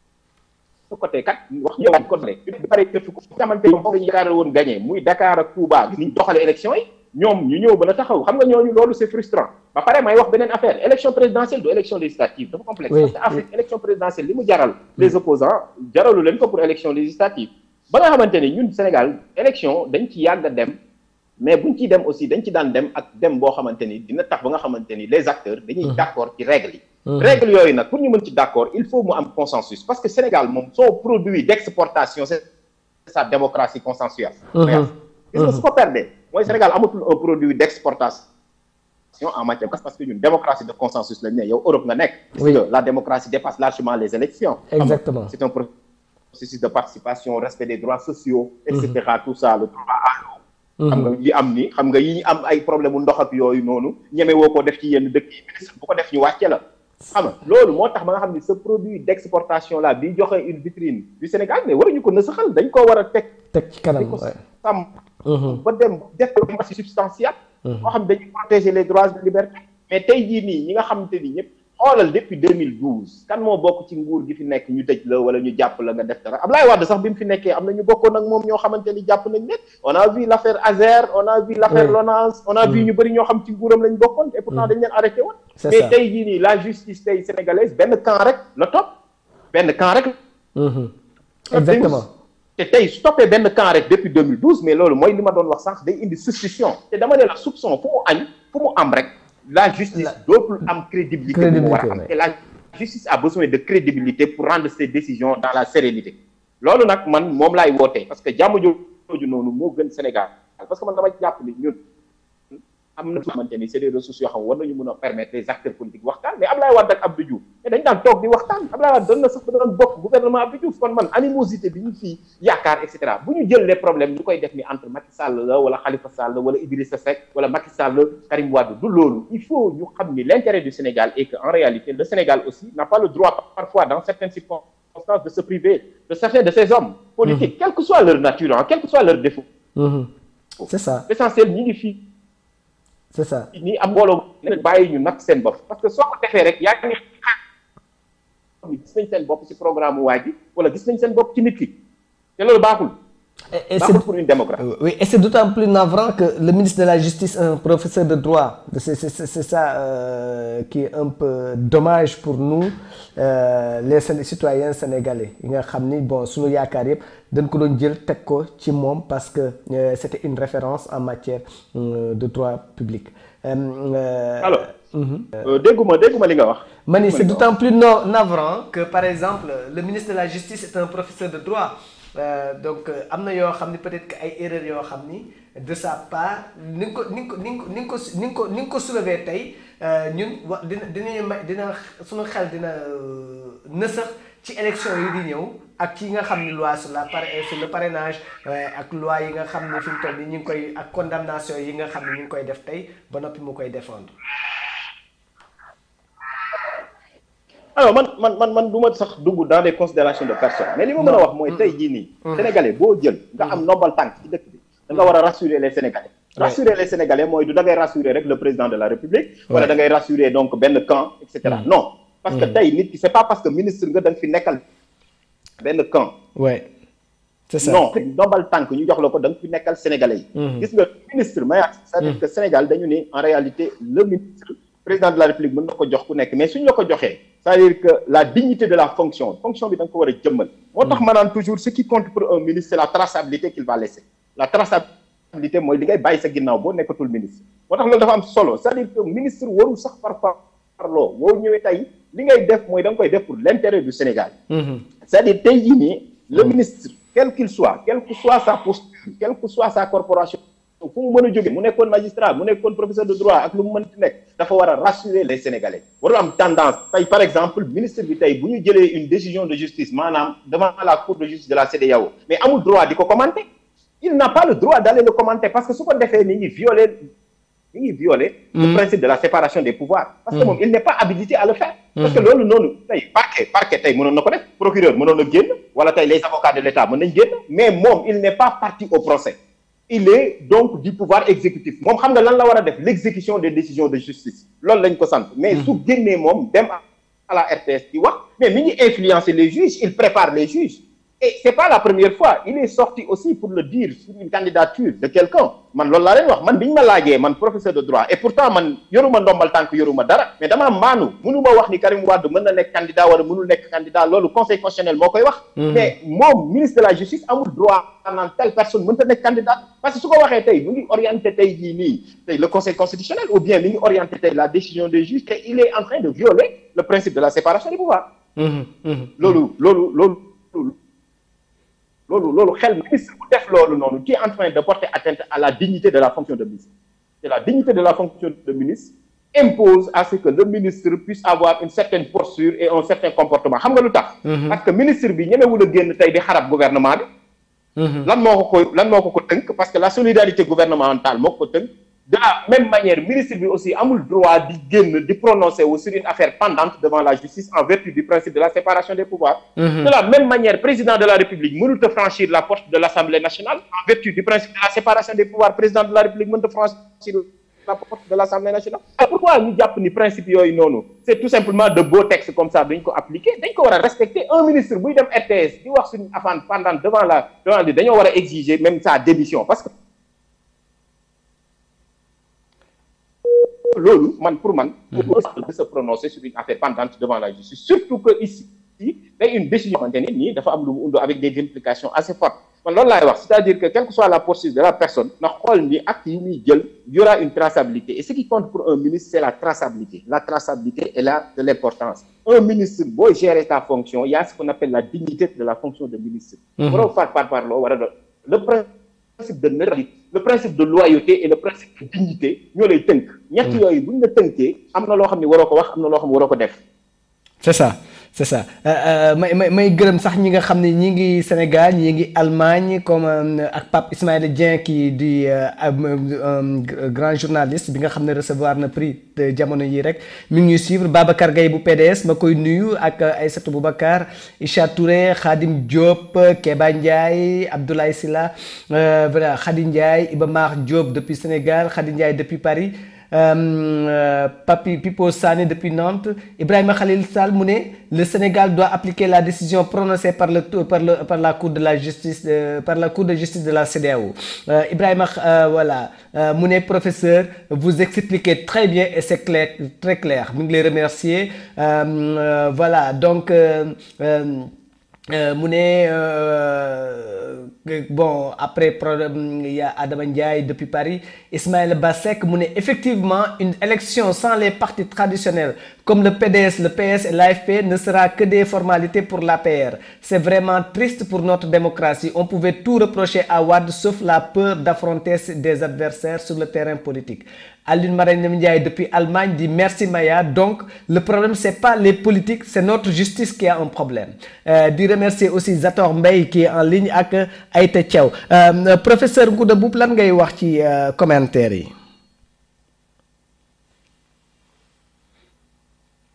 côté kat wax ñëwaat côté bi pare def ko xamante ni moom dañu yaakaar woon gagné muy Dakar ak Touba ni ñu doxale élection yi ñoom ñu ñëw ba a taxaw xam nga ñooñu loolu c'est frustrant ba pare may wax beneen affaire élection présidentielle du élection législative dafa complexe parce que Afrique élection présidentielle li mu jaral les opposants jaralu leen ko pour élection législative ba nga xamante ni ñun Sénégal élection dañ ci yàgg a dem mais buñ ciy dem aussi dañ ci daan dem ak dem boo xamante ni dina tax ba nga xamante ni les acteurs dañuy d'accord ci règles yi règles yooyu nag pour ñu mën ci d'accord il faut mu am consensus parce que Sénégal moom son produit d'exportation c'est sa démocratie consensuelle gis nga su ko perdee mooy Sénégal amatul un produit d'exportation en matière parce que ñun démocratie de consensus lañ ne yow Europe nga nekk parce que la démocratie dépasse largement les élections exactement c'est un processus de participation respect des droits sociaux et cetera tout ça le droit à l'eau xam nga yi am ni xam nga yi ñu am ay problème mu ndox ak yooyu noonu ñeme woo ko def ci yenn dëkk yi ministre bu ko def ñu wàcce la xam nga loolu moo tax ba nga xam ni ce produit d'exportation là bi joxe une vitrine du Sénégal mais waruñu ko nësaxal dañ koo war a teg teg ci kanam ko sàmm ba dem def démocratie substantielle moo xam dañuy protéger les droits de liberté mais tey jii nii ñi nga xamante ni ñëpp xoolal depuis 2012 kan moo bokk ci nguur gi fi nekk ñu tëj la wala ñu jàpp la nga def dara Ablaye Wade sax bi mu fi nekkee am na ñu bokkoon ak moom ñoo xamante ni jàpp nañ leen on a vu l'affaire Azer on a vu l'affaire Lonase on a vu ñu bëri ñoo xam ci nguuram lañ bokkoon et pourtant dañ leen arrêté woon mais tey jii nii la justice tey sénégalaise benn camp rek la topp benn camp rek exactement te tey su toppee benn camp rek depuis 2012 mais loolu mooy li ma doon wax sànq day indi suspicion te dama ne la soupçon fu mu añ fu mu am rek la justice dootul am crédibilité bu mu war a am te la justice a besoin de crédibilité pour rendre ses décisions dans la sérénité loolu nag man moom laay wootee parce que jàmm jooju noonu moo gën Sénégal parce que man dama jàpp ni ñun am na xamante ni c'est des ressources yoo xam war nañu mën a permettre les acteurs politiques waxtaan mais Ablaye Wade ak Abdou Diouf mais dañ daan toog di waxtaan Ablaye Wade doon na sax ba doon bokk gouvernement Abdou Diouf kon man animosité bi ñu fii yaakaar et cetera bu ñu jël les problèmes ñu koy def ni entre Macky Sall la wala Khalifa Sall wala Idrissa Seck wala Macky Sall Karim Wade du loolu il faut ñu xam ni l'intérêt du Sénégal est que en réalité le Sénégal aussi n'a pas le droit parfois dans certaines circonstances de se priver de certains de ces hommes politiques quelle que soit leur nature hein, quel que soit leur défaut c'est ça l'essentiel ñi ngi fii c'est ça ni am mbooloo ne bàyyi ñu nag seen bopp parce que soo ko defee rek yaa ngi xam ni gis nañ seen bopp ci programme waa ji wala gis nañ seen bopp ci nit ki te loolu baaxul et baaxul pour une démocratie oui et c'est d'autant plus navrant que le ministre de la justice un professeur de droit c'est c'est c'est ça euh, qui est un peu dommage pour nous euh, les citoyens sénégalais yi nga xam ni bon suñu yaakaar yëpp dañ ko doon jël teg ko ci moom parce que euh, c'était une référence en matière de droit public alors dégguma dégguma li nga wax ma ni c'est d'autant plus no navrant que par exemple le ministre de la justice est un professeur de droit Euh, donc am na yoo xam ni peut-être que ay erreurs yoo xam ni de sa part ni nga ko ni nga ko ni nga ko ni nga ko ni nga ko soulever tey ñun wa dina dinañu may dina suñu xel dina nësax ci élection yi di ñëw ak ci nga xam ni loi sur la par sur le parrainage ak loi yi nga xam ni fi mu toll nii ñu ngi koy ak condamnation yi nga xam ni ñu ngi koy def tey ba noppi mu koy défendre. alors man man man man du ma sax dugg dans des considérations de personne mais li ma mën a wax mooy tey jii nii sénégalais boo jël nga am nombal tànk ci dëkk bi da nga war a rassurer les sénégalais rassurer les sénégalais mooy du da ngay rassurer rek le président de la république wala da ngay rassurer donc benn camp et cetera non parce que tey nit ki c'est pas parce que ministre nga da nga fi nekkal benn camp ouais c'est ça non ndombal tànk ñu jox la ko da nga fi nekkal sénégalais yi gis nga ministre may c'est-à-dire que Sénégal dañu ne en réalité le ministre président de la république mën na ko jox ku nekk mais suñu la ko joxee c'est-à-dire que la dignité de la fonction fonction bi da nga ko war a jëmmal moo tax ma naan toujours ce qui compte pour un ministre c'est la traçabilité qu'il va laisser la traçabilité mooy li ngay bàyyi sa ginnaaw boo nekkatul ministre moo tax loolu dafa am solo c'est-à-dire que ministre warul sax par parloo boo ñëwee tey li ngay def mooy da nga koy def pour l'intérêt du Sénégal c'est-à-dire tey jii nii le ministre quel qu'il soit quelle que soit sa posture quelle que soit sa corporation fu mu mën a jóge mu nekkoon magistrat mu nekkoon professeur de droit ak lu mu mënti nekk dafa war a rassurer les sénégalais warul am tendance tey par exemple ministre bi tey bu ñu jëlee une décision de justice maanaam devant la cour de justice de la CEDEAO mais amul droit di ko commenter il n'a pas le droit d'aller le commenter parce que su ko defee ni ngi violer ni ngi violer le principe de la séparation des pouvoirs parce que moom il n'est pas habilité à le faire parce que loolu noonu tey parquet parquet tey mënoon na ko def procureur mënoon na génn wala tey les avocats de l'État mën nañ génn mais moom il n'est pas parti au procès il est donc du pouvoir exécutif moom xam nga lan la war a def l'exécution des décisions de justice loolu lañ ko sant mais su génnee moom dem à la RTS di wax mais mi ngi influencer les juges il prépare les juges et c'est pas la première fois il est sorti aussi pour le dire sur une candidature de quelqu'un man loolu laa leen wax man bi ñu ma laajee man professeur de droit et pourtant man yoruma ndombal tànk yoruma dara mais damaa maanu mënuma wax ni Karim Wade mën na nekk candidat wala mënul nekk candidat loolu conseil constitutionnel moo koy wax mais moom ministre de la justice amul droit naan telle personne mënta nekk candidat parce que su ko waxee tey mu ngi orienté tey jii nii tey le conseil constitutionnel ou bien mi ngi orienté tey la décision des juges te il est en train de violer le principe de la séparation des pouvoirs loolu loolu loolu loolu loolu xel ministre bu def loolu noonu qui est en train de porter atteinte à la dignité de la fonction de ministre et la dignité de la fonction de ministre impose à ce que le ministre puisse avoir une certaine posture et un certain comportement xam nga lu tax parce que ministre bi ñemewul a génn tey di xarab gouvernement bi lan moo ko koy lan moo ko ko tënk parce que la solidarité gouvernementale moo ko ko tënk de la même manière ministre bi aussi amul droit di génn di prononcer wu sur une affaire pendante devant la justice en vertu du principe de la séparation des pouvoirs de la même manière président de la république mënut a franchir la porte de l'assemblée nationale en vertu du principe de la séparation des pouvoirs président de la république mënut a franchir la porte de l'assemblée nationale pourquoi ñu jàpp ni principe yooyu noonu c'est tout simplement de beaux textes comme ça dañ ko appliquer dañ ko war a respecter un ministre buy dem RTS di wax suñu affaire pendante devant la devant li dañoo war a exiger même sa démission parce que loolu man pour man pour de se prononcer sur une affaire pendante devant la justice surtout que ici day une décision xamante ni nii dafa am lu mu undu avec des implications assez fortes man loolu laay wax c'est-à-dire que quelle que soit la posture de la personne na xool ni acte yi muy jël y aura une traçabilité et ce qui compte pour un ministre c'est la traçabilité la traçabilité est là de l'importance un ministre booy gérer ta fonction il y a ce qu'on appelle la dignité de la fonction de ministre waroo faat par parloo war a doon le principe de neutralité le principe de loyauté et le principe de dignité ñoo lay tënk ñett yooyu buñ la tënkee am na loo xam ne waroo ko wax am na loo xam ne waroo ko def c'est ça c'est ça may may may gërëm sax ñi nga xam ne ñi ngi Sénégal ñi ngi Allemagne comme ak Pape Ismaïla Dieng kii di grand journaliste bi nga xam ne recevoir na prix jamono yi rek mi ngi ñuy suivre Babacar Gaye bu PDS ma koy nuyu ak Aïssatou Boubacar Isha Touré Khadim Diop Keba Ndiaye Abdoulaye Sylla voilà Khady Ndiaye Iba Mar Diop depuis Sénégal Khady Ndiaye depuis Paris Euh, Papi Pipo Sané depuis Nantes Ibrahima Khalil Sall mu ne le Sénégal doit appliquer la décision prononcée par le par le par la cour de la justice euh, par la cour de justice de la CEDEAO euh, Ibrahima voilà mu ne professeur vous expliquez très bien et c'est clair très clair mu ngi lay remercier voilà donc. mu ne bon après problème il y a Adama Ndiaye depuis Paris Ismaël Bassek mu ne effectivement une élection sans les partis traditionnels comme le PDS le PS et l'AFP ne sera que des formalités pour l'APR c'est vraiment triste pour notre démocratie on pouvait tout reprocher à Wade sauf la peur d'affronter des adversaires sur le terrain politique Aline Marème Ndiaye depuis Allemagne dit merci Maya donc le problème c'est pas les politiques c'est notre justice qui a un problème euh, di remercier aussi Zator Mbaye qui est en ligne ak Aïta Thiaw euh, professeur Ngouda Mboup lan ngay wax ci euh, commentaire yi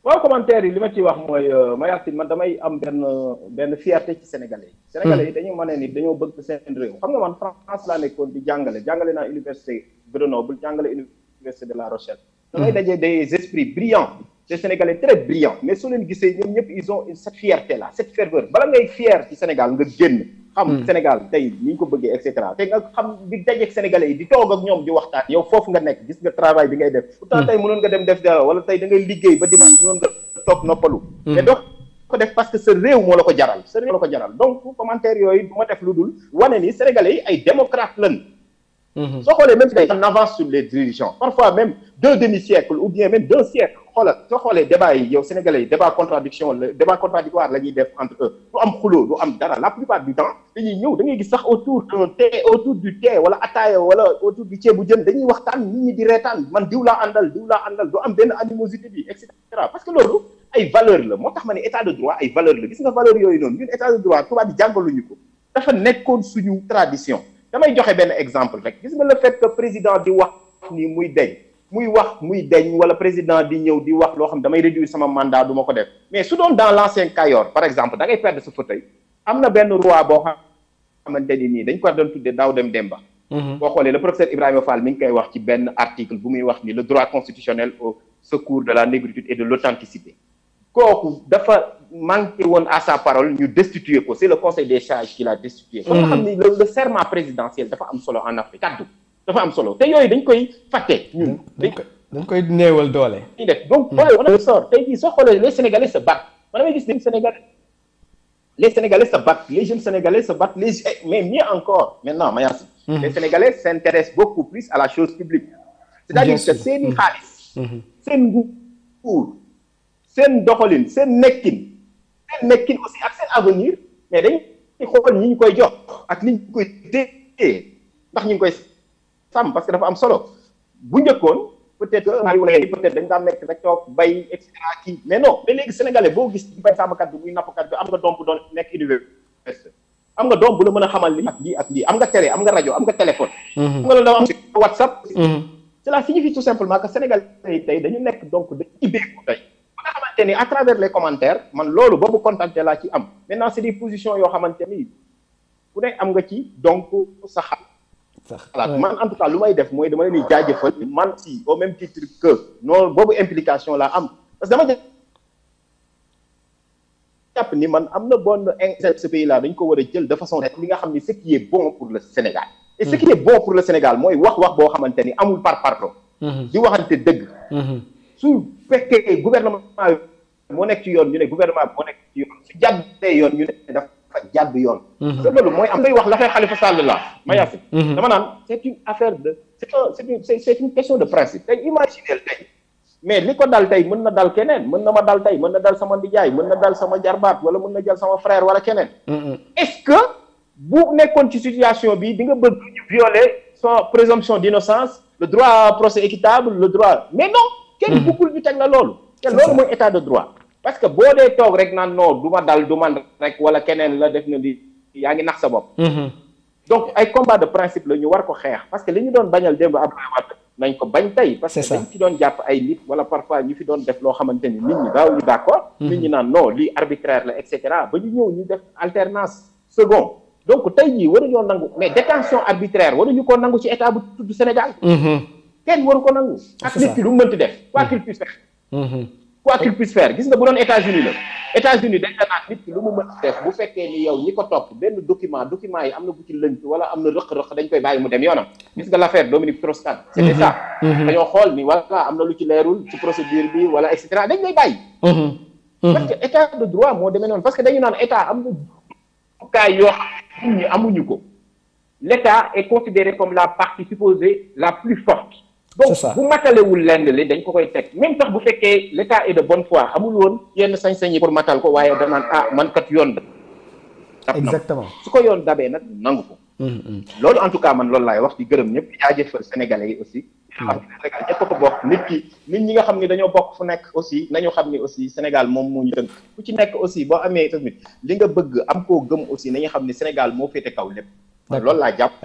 waaw commentaire yi li ma ciy wax mooy Mayacine man damay am benn benn fierté ci sénégalais yi. sénégalais yi dañu mën ni dañoo bëgg seen réew xam nga man France laa nekkoon di jàngale jàngale naa université Grenoble jàngale université de La Rochelle. damay daje des esprits brillants des sénégalais très brillants mais soo leen gisee ñoom ñëpp ils ont cette fierté là cette ferveur bala ngay fier ci Sénégal nga génn. xam Sénégal tey ni ñu ko bëggee et cetera te nga xam di dajeeg sénégalais yi di toog ak ñoom di waxtaan yow foofu nga nekk gis nga travail bi ngay def pourtant tey mënoon nga dem def dara wala tey da ngay liggéey ba dimanche mënoon nga toog noppalu mais doo ko def parce que sa réew moo la ko jaral sa réew moo la ko jaral donc commentaire yooyu du ma def lu dul wane ni sénégalais yi ay démocrate lañ soo xoolee même si on avance sur les dirigeants parfois même deux demi-siècle ou bien même deux siècles xoolal soo xoolee débat yi yow sénégalais yi débat contradiction la débat contradictoire la ñuy def entre eux du am xuloo du am dara la plupart du temps dañuy ñëw da ngay gis sax autour d'un thé autour du thé wala ataaya wala autour du ceebu jën dañuy waxtaan nit ñi di reetaan man diw laa àndal diw laa àndal du am benn animosité bi et cetera parce que loolu ay valeur la moo tax ma ne état de droit ay valeur la gis nga valeur yooyu noonu ñun état de droit tubaab bi jàngaluñu ko dafa nekkoon suñu tradition damay joxe benn exemple rek gis nga le fait que président di wax ni muy deñ muy wax muy deñ wala président di ñëw di wax loo xam damay réduire sama mandat du ma ko def mais su doon dans l'ancien Kayor par exemple da ngay perdre sa fauteuil am na benn roi boo xamante ni nii dañ ko doon tuddee daaw dem Demba boo xoolee le professeur Ibrahima Fall mi ngi koy wax ci benn article bu muy wax ni le droit constitutionnel au secours de la négritude et de l'authenticité kooku dafa manqué woon à sa parole ñu destituer ko c'est le conseil des sages qui l'a destitué kon nga xam ni le serment présidentiel dafa am solo en Afrique kaddu dafa am solo te yooyu dañ koy fàtte ñun dañ koy néewal doole ñu def donc xoolee on sort tey jii soo xoolee les sénégalais se battent man damay gis les sénégalais les sénégalais se battent les jeunes sénégalais se battent les mais mieux encore maintenant Mayacine les sénégalais s'intéressent beaucoup plus à la chose publique c'est-à-dire que seeni xaalis seen nguur seen doxalin seen nekkin seen nekkin aussi ak seen avenir mais dañuy xool ñi ñu koy jox ak ni ñu koy téye ndax ñu ngi koy sàmm parce que dafa am solo bu njëkkoon peut-être que maa ngi peut-être dañ daan nekk rek toog bay et cetera kii mais non mais léegi sénégalais boo gis bay sàmmkat bi muy nappkat bi am nga doom bu doon nekk université am nga doom bu la mën a xamal li ak lii ak lii am nga télé am nga rajo am nga téléphone. am nga loolu dafa am si WhatsApp. cela signifie tout simplement que sénégalais yi tey dañu nekk donc dañu ibbeeku tey. nga xamante ni à travers les commentaires man loolu boobu contenté laa ci am maintenant c'est des positions yoo xamante ni ku ne am nga ci donc sa xalaat man en tout cas lu may def mooy dama leen di jaajëfal man si au même titre que noonu boobu implication laa am parce que dama jàpp ni man am na bonne ce pays là dañ ko war a jël de façon li nga xam ni ce qui est bon pour le Sénégal et ce qui est bon pour le Sénégal mooy wax wax boo xamante ni amul par parlo di waxante dëgg su fekkee gouvernement moo nekk ci yoon ñu ne gouvernement moo nekk ci yoon su jàddee yoon ñu ne dafa jàdd yoon te loolu mooy am ngay wax la fay Khalifa Sall la Mayacine dama naan c'est une affaire de c'est un c'est une c'est une question de principe tey imaginez tey mais li ko dal tey mën na dal keneen mën na ma dal tey mën na dal sama ndijaay mën na dal sama jarbaat wala mën na jël sama frère wala keneen est-ce que bu nekkoon ci situation bi di nga bëgg ñu violer son présomption d'innocence le droit à procès équitable le droit mais non kenn buggul ñu teg la loolu te loolu mooy état de droit parce que boo dee toog rek naan non du ma dal du man rek wala keneen la def na di yaa ngi nax sa bopp donc ay combat de principe la ñu war ko xeex parce que li ñu doon bañal démb Abdoulaye Wade nañ ko bañ tey parce que dañ ci doon jàpp ay nit wala parfois ñu fi doon def loo xamante ni nit ñi daaw ñu d'accord nit ñi naan non lii arbitraire la et cetera ba ñu ñëw ñu def alternance second donc tey jii waruñoo nangu mais détention arbitraire waruñu ko nangu ci état bu tudd Sénégal kenn waru ko nangu ak nit ki lu mu mënti def quoi qu'il puisse faire quoi qu'il puisse faire gis nga bu doon États-Unis la États-Unis dañ la naan nit ki lu mu mënti def bu fekkee ni yow ñi ko topp benn document document yi am na bu ci lënt wala am na rëq-rëq dañ koy bàyyi mu dem yoonam gis nga l'affaire Dominique Strauss-Kahn c'était ça dañoo xool ni voilà am na lu ci leerul ci procédure bi wala et cetera dañ lay bàyyi parce que état de droit moo demee noonu parce que dañu naan état am na kaay yoo xam nit ñi amuñu ko l'état est considéré comme la partie supposée la plus forte donc bu matalewul lenn li dañ ko koy teg même sax bu fekkee l'état est de bonne foi amul woon yenn sañ-sañ yi pour matal ko waaye danaan ah man kat yoon da exactement su ko yoon dabee nag nangu ko loolu en tout cas man loolu laay wax di gërëm ñëpp di jaajëfal sénégalais yi aussi xam ne Sénégal ñëpp ko bokk nit ki nit ñi nga xam ne dañoo bokk fu nekk aussi nañu xam ne aussi Sénégal moom moo ñu tënk ku ci nekk aussi boo amee tamit li nga bëgg am koo gëm aussi nañu xam ne Sénégal moo féete kaw lépp loolu laa jàpp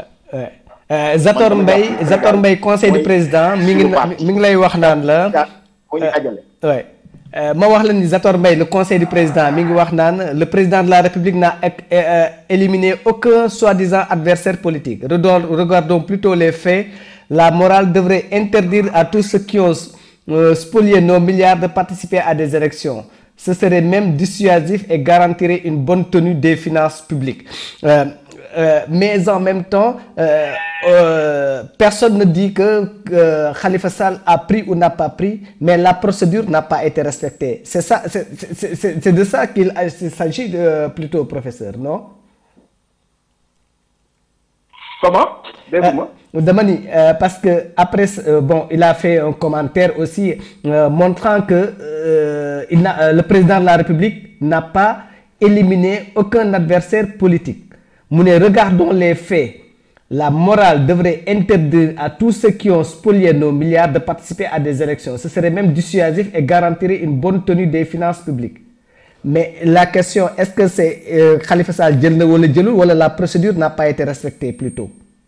Zator Mbaye Zator Mbaye conseil du président mi ngi mi ngi lay wax naan la moo ñu dajale ouais ma wax la ni Zator Mbaye le conseil du président mi ngi wax naan le président de la république n'a éliminé aucun soi-disant adversaire politique regardons plutôt les faits la morale devrait interdire à tous ceux qui ont spolié nos milliards de participer à des élections ce serait même dissuasif et garantirait une bonne tenue des finances publiques euh, euh, mais en même temps euh, personne ne dit que Khalifa Sall a pris ou n'a pas pris mais la procédure n'a pas été respectée c'est ça c'est de ça qu'il s'agit plutôt professeur non comment dégguma dama ni parce que après bon il a fait un commentaire aussi montrant que il n'a le président de la République n'a pas éliminé aucun adversaire politique mu ne regardons les faits la morale devrait interdire à tous ceux qui ont spolié nos milliards de participer à des élections ce serait même dissuasif et garantirait une bonne tenue des finances publiques mais la question est-ce que c'est euh, Khalifa Sall jël na wala jëlul wala la procédure n'a pas été respectée plutôt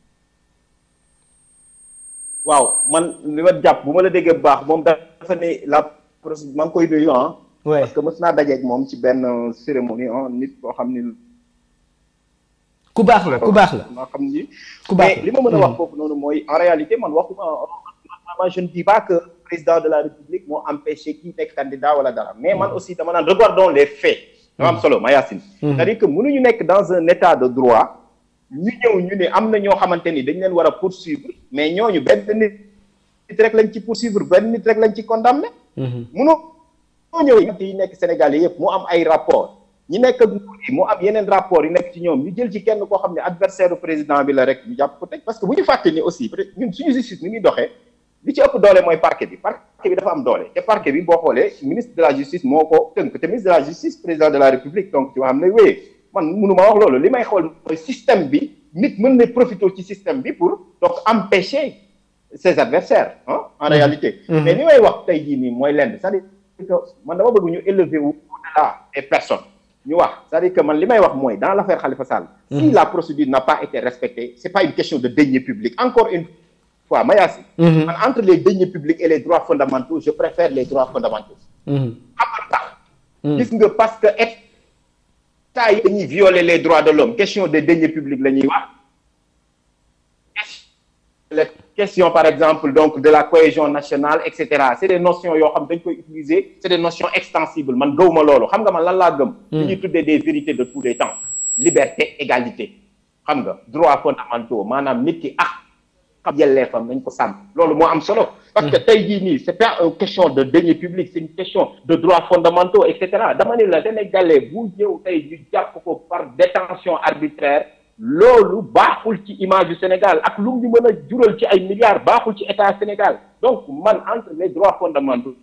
waaw man li ma jàpp bu ma la déggee bu baax moom dafa ne la procédure maa ngi koy nuyu ah parce que mës naa dajeeg moom ci benn cérémonie ah nit koo xam ni ku baax la ku baax la maa xam ni ku baax mais li ma mën a wax foofu noonu mooy en réalité man waxuma man je ne dis pas que président de la république moo empêché kii nekk candidat wala dara mais man aussi dama naan regardons les faits dama am solo Mayacine c'est-à-dire que mënuñu nekk dans un état de droit ñu ñëw ñu ne am na ñoo xamante ni dañ leen war a poursuivre mais ñooñu benn nit rek lañ ci poursuivre benn nit rek lañ ci condamné mënoo ñëw yi nekk Sénégal yëpp mu am ay rapport ñi nekk ak nguur yi mu am yeneen rapport yi nekk ci ñoom ñu jël ci kenn koo xam ne adversaire du président bi la rek ñu jàpp ko teg parce que bu ñu fàtte ni aussi ñun suñu justice ni muy doxee li ci ëpp doole mooy parquet bi parquet bi dafa am doole te parquet bi boo xoolee ministre de la justice moo ko tënk te ministre de la justice président de la république donc ci ma xam ne wéyee man mënu ma wax loolu li may xool mooy système bi nit mën na profiter ci système bi pour donc empêcher ses adversaires ah en réalité mais li may wax tey jii nii mooy lenn c'est-à-dire que man dama bëgg ñu élever wu au-delà des personnes ñu wax c'est-à-dire que man li may wax mooy dans l'affaire Khalifa Sall si la procédure n'a pas été respectée c'est pas une question de deniers publics encore une fois Mayassi man entre les deniers publics et les droits fondamentaux je préfère les droits fondamentaux xam nga tax gis nga parce que état yi dañuy violer les droits de l'homme question de deniers publics la ñuy wax les questions par exemple donc de la cohésion nationale et cetera c'est des notions yoo xam dañ koy utiliser c'est des notions extensibles man gëwuma loolu xam nga man lan laa gëm li ñuy tuddee des vérités de tous les temps liberté égalité xam nga droits fondamentaux maanaam nit ki ah xam yelleefam nañ ko sàmm loolu moo am solo parce que tey jii nii c'est pas une question de deniers publics c'est une question de droits fondamentaux et cetera dama ne la Sénégalais bu ñëw tey ñu jàpp ko par détention arbitraire loolu baaxul ci image du Sénégal ak lu ñu mën a jural ci ay milliards baaxul ci état Sénégal donc man entre les droits fondamentaux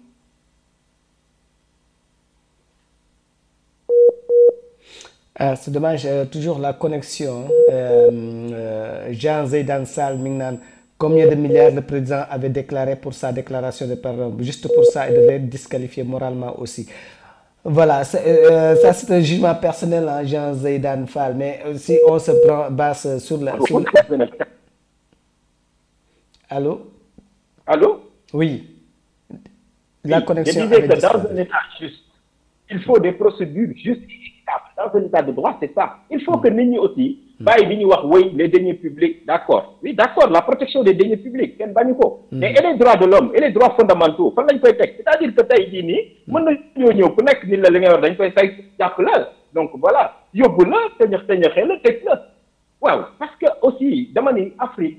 ah c'est dommage euh, toujours la connexion euh, euh, Jean Zeydan Sall mi ngi naan combien de milliards le président avait déclaré pour sa déclaration de pardon juste pour ça il devait être disqualifié moralement aussi voilà c'est, ça c'est un jugement personnel hein, Jean Zeydan Fall mais si on se prend base sur la sur la... allô allô oui la oui, connexion je disais que dans un état juste il faut des procédures justes et équitables dans un état de droit c'est ça il faut que nit ñi aussi bàyyi bi ñuy wax woy les deniers publics d'accord oui d'accord la protection des deniers publics kenn bañu ko mais et les droits de l'homme et les droits fondamentaux fan lañ koy teg c'est-à-dire que tey jii nii mën na ñoo ñëw ku nekk ni la li ngay wax dañ koy say jàpp la donc voilà yóbbu la tëñëx tëñëxee la tëj la waaw parce que aussi dama ni Afrique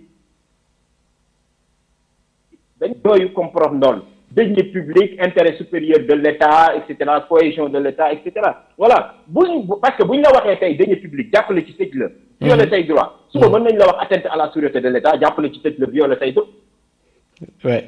dañ dooyu comprendre ndool deniers publics intérêt supérieur de l'État et cetera cohésion de l'État et cetera voilà buñ parce que bu ñu la waxee tey deniers publics jàppale ci tëj la violer say droit suba mën nañ la wax atteinte à la sûreté de l'État jàppale ci tëj la violer say droit ouais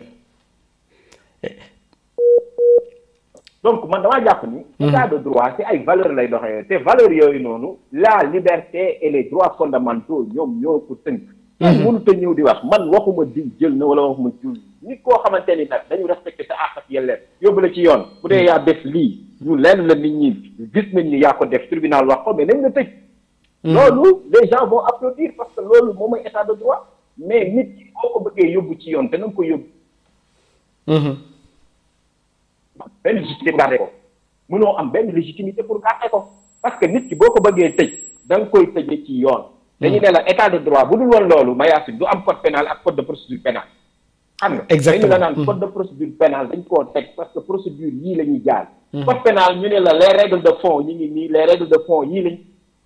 donc man damaa jàpp ni état de droit c'est ay valeurs lay doxee te valeurs yooyu noonu la liberté et les droits fondamentaux ñoom ñoo ko tënk man mënut a ñëw di wax man waxuma diw jël na wala waxuma jul nit koo xamante ni nag dañu respecté sa àq ak yelleef yóbbu la ci yoon bu dee yaa def lii ñu lenn la nit ñi gis nañ ni yaa ko def tribunal wax ko mais nañ la tëj loolu les gens vont applaudir parce que loolu moom mooy état de droit mais nit ki boo ko bëggee yóbbu ci yoon te na nga ko yóbbu benn légitimité pour garder ko mënoo am benn légitimité pour garder ko parce que nit ki boo ko bëggee tëj da nga koy tëjee ci yoon. dañu ne la état de droit bu dul woon loolu Mayacine du am code pénal ak code de procédure pénale. xam nga Exactement. dañu la naan code de procédure pénale dañ koo teg parce que procédure yii la ñuy jaar. code pénal ñu ne la les règles de fond ñu ngi nii les règles de fond yii lañ.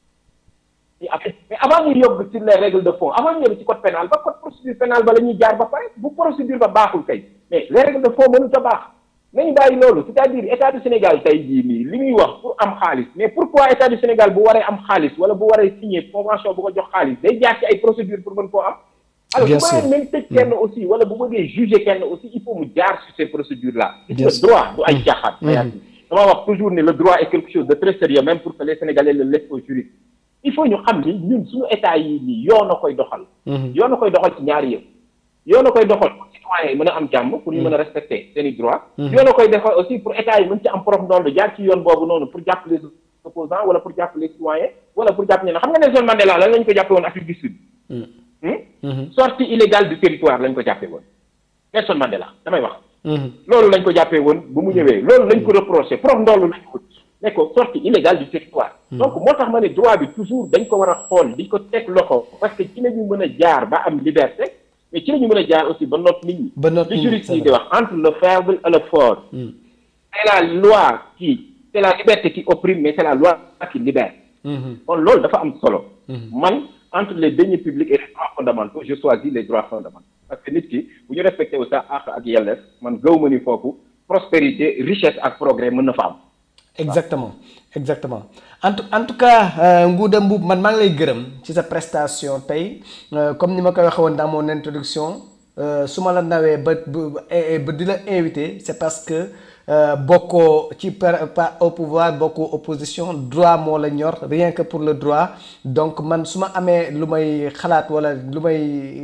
ñu appliqué mais avant ñu yóbbu ci les règles de fond avant ñu yóbbu ci code pénal ba code procédure pénale ba la ñuy jaar ba pare bu procédure ba baaxul kay mais les règles de fond mënut a baax nañu bàyyi loolu c'est-à-dire état du Sénégal tey jii nii li muy wax pour am xaalis mais pourquoi état du Sénégal bu waree am xaalis wala bu waree signer convention bu ko jox xaalis day jaar ci ay procédure pour mën koo am. alors Bien bu sûr. bëggee même tëj kenn aussi wala bu bëggee juger kenn aussi il faut mu jaar sur ces procédures là. Bien le sûr. droit du ay caaxaan. Mayacine dama wax toujours ne le droit est quelque chose de très sérieux même pour que les Sénégalais le laissent aux juristes il faut ñu xam ni ñun suñu état yi nii yoon a koy doxal. yoon a koy doxal ci ñaari yëpp. yoon a koy doxal pour citoyens yi mën a am jàmm pour ñu mën a respecter seen i droits. yoon a koy doxal aussi pour état yi mën ci am prof ndoll jaar ci yoon boobu noonu pour jàpp les opposants wala pour jàpp les citoyens wala pour jàpp ñeneen xam nga Nelson Mandela lan lañ ko jàppee woon Afrique du Sud. Hmm? sortie illégale du territoire lañ ko jàppee woon Nelson Mandela damay wax. loolu lañ ko jàppee woon bu mu ñëwee loolu lañ ko reproché prof ndoll lañ ko ne ko sortie illégale du territoire. donc moo tax ma ne droit bi toujours dañ ko war a xool di ko teg loxo parce que ci la ñu mën a jaar ba am liberté mais ci la ñu mën a jaar aussi ba noot nit ñi. Ba noot nit li ñi, juriste c'est yi di wax entre le faible et le fort. c'est la loi qui c'est la liberté qui opprime mais c'est la loi qui libère. kon loolu dafa am solo. man entre les deniers publics et les droits fondamentaux je choisis les droits fondamentaux parce que nit ki bu ñu respecté wu sa àq ak yelleef man gëw ma ni foofu prospérité richesse ak progrès mën na fa am. exactement exactement en tout en tout cas euh, Ngouda Mboup man maa ngi lay gërëm ci sa prestation tey euh, comme ni ma koy waxee woon dans mon introduction euh, su ma la nawee ba ba ba di la invité c'est parce que euh, bokkoo ci par par au pouvoir bokkoo opposition droit moo la ñor rien que pour le droit donc man su ma amee lu may xalaat wala lu may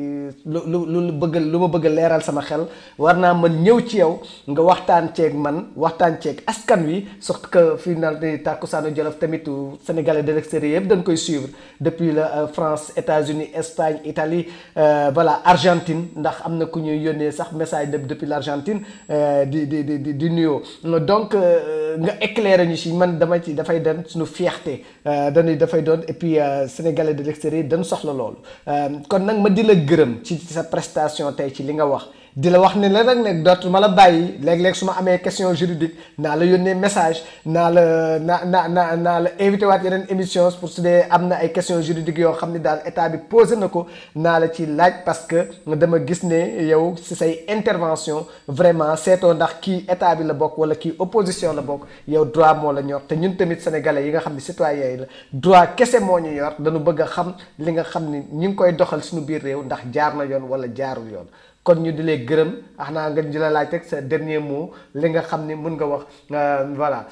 lu lu lu bëgg lu ma bëgg a leeral sama xel war naa mën ñëw ci yow nga waxtaan ceeg man waxtaan ceeg askan wi surtout que fii na di Takkusaanu Jolof tamit sénégalais de l'extérieur yëpp dañ koy suivre depuis la France États-Unis Espagne Italie euh, voilà Argentine ndax am na ku ñuy yónnee sax message de depuis l'Argentine euh, di di di di di nuyoo donc euh, nga éclairer ñu si man dama ci dafay doon suñu fierté dañuy dafay doon et puis sénégalais de l'extérieur dañ soxla loolu kon nag ma di la gërëm ci sa prestation tey ci li nga wax di la wax ne la nag ne dootuma la bàyyi léeg-léeg su ma amee question juridique naa la yónnee message naa la naa naa naa naa la invité waat yeneen émission pour su dee am na ay questions juridiques yoo xam ne daal état bi posé na ko naa la ci laaj parce que dama gis ne yow si say intervention vraiment seetoo ndax kii état bi la bokk wala kii opposition la bokk yow droit moo la ñor te ñun tamit sénégalais yi nga xam ne citoyens yi la droit kese moo ñu yor dañu bëgg a xam li nga xam ni ñu ngi koy doxal suñu biir réew ndax jaar na yoon wala jaarul yoon kon ñu di lay gërëm ax naa nga di la laaj rek sa dernier mot li nga xam ni mën nga wax voilà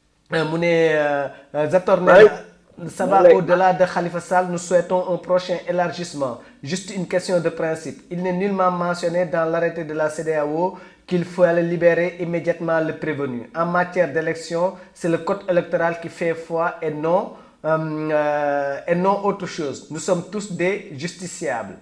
mu ne Zator ne ça va au-delà de Khalifa Sall nous souhaitons un prochain élargissement juste une question de principe il n'est nullement mentionné dans l'arrêté de la CEDEAO qu'il faut aller libérer immédiatement le prévenu en matière d'élection c'est le code électoral qui fait foi et non euh, et non autre chose nous sommes tous des justiciables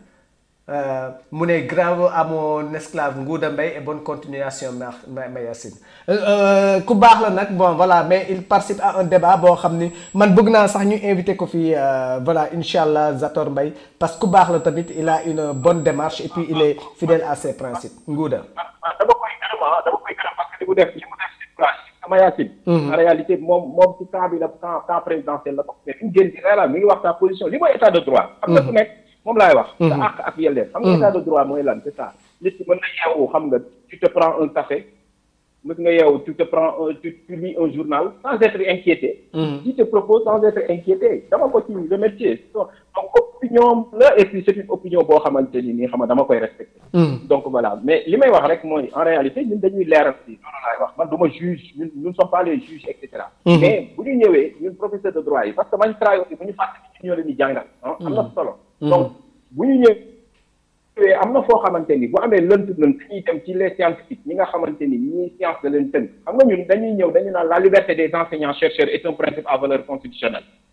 mu ne bravo à mon esclave Ngouda Mbaye et bonne continuation Mayacine ku baax la nag bon voilà mais il participe à un débat boo xam ni man bëgg naa sax ñu invité ko fii voilà incha allah Zator Mbaye parce que ku baax la tamit il a une bonne démarche et puis il est fidèle à ses principes Ngouda. dama koy gërëm ah dama koy gërëm parce que li mu def li mu def si place Mayacine. en réalité moom moom ci temps bi la temps temps présidentiel la ko mais fi mu génn ci réew mi ngi wax sa position li mooy état de droit. xam nga ku nekk. moom laay wax. sa àq ak yelleef. xam nga état de droit mooy lan c'est ça. nit ki mën na yeewu xam nga tu te prends un café mën nga yeewu tu te prends un tu tu lis un journal sans être inquiété. qui te propose sans être inquiété dama ko ci remercier donc opinion la et puis c'est une opinion boo xamante ni nii xam nga dama koy respecter. donc voilà mais li may wax rek mooy en réalité ñun dañuy leeral si loolu laay wax man du ma juge ñun nous ne sommes pas les juges et cetera. mais bu ñu ñëwee ñun professeur de droit yi parce que magistrat yi aussi bu ñu fàtte ñu ñoo leen di jàngal. am na solo. donc bu ñu ñëwee am na foo xamante ni bu amee lënt lënt dañuy dem ci les scientifiques ñi nga xamante ni ñii science da leen tënk xam nga ñun dañuy ñëw dañu naan la liberté des enseignants chercheurs est un principe à valeur constitutionnelle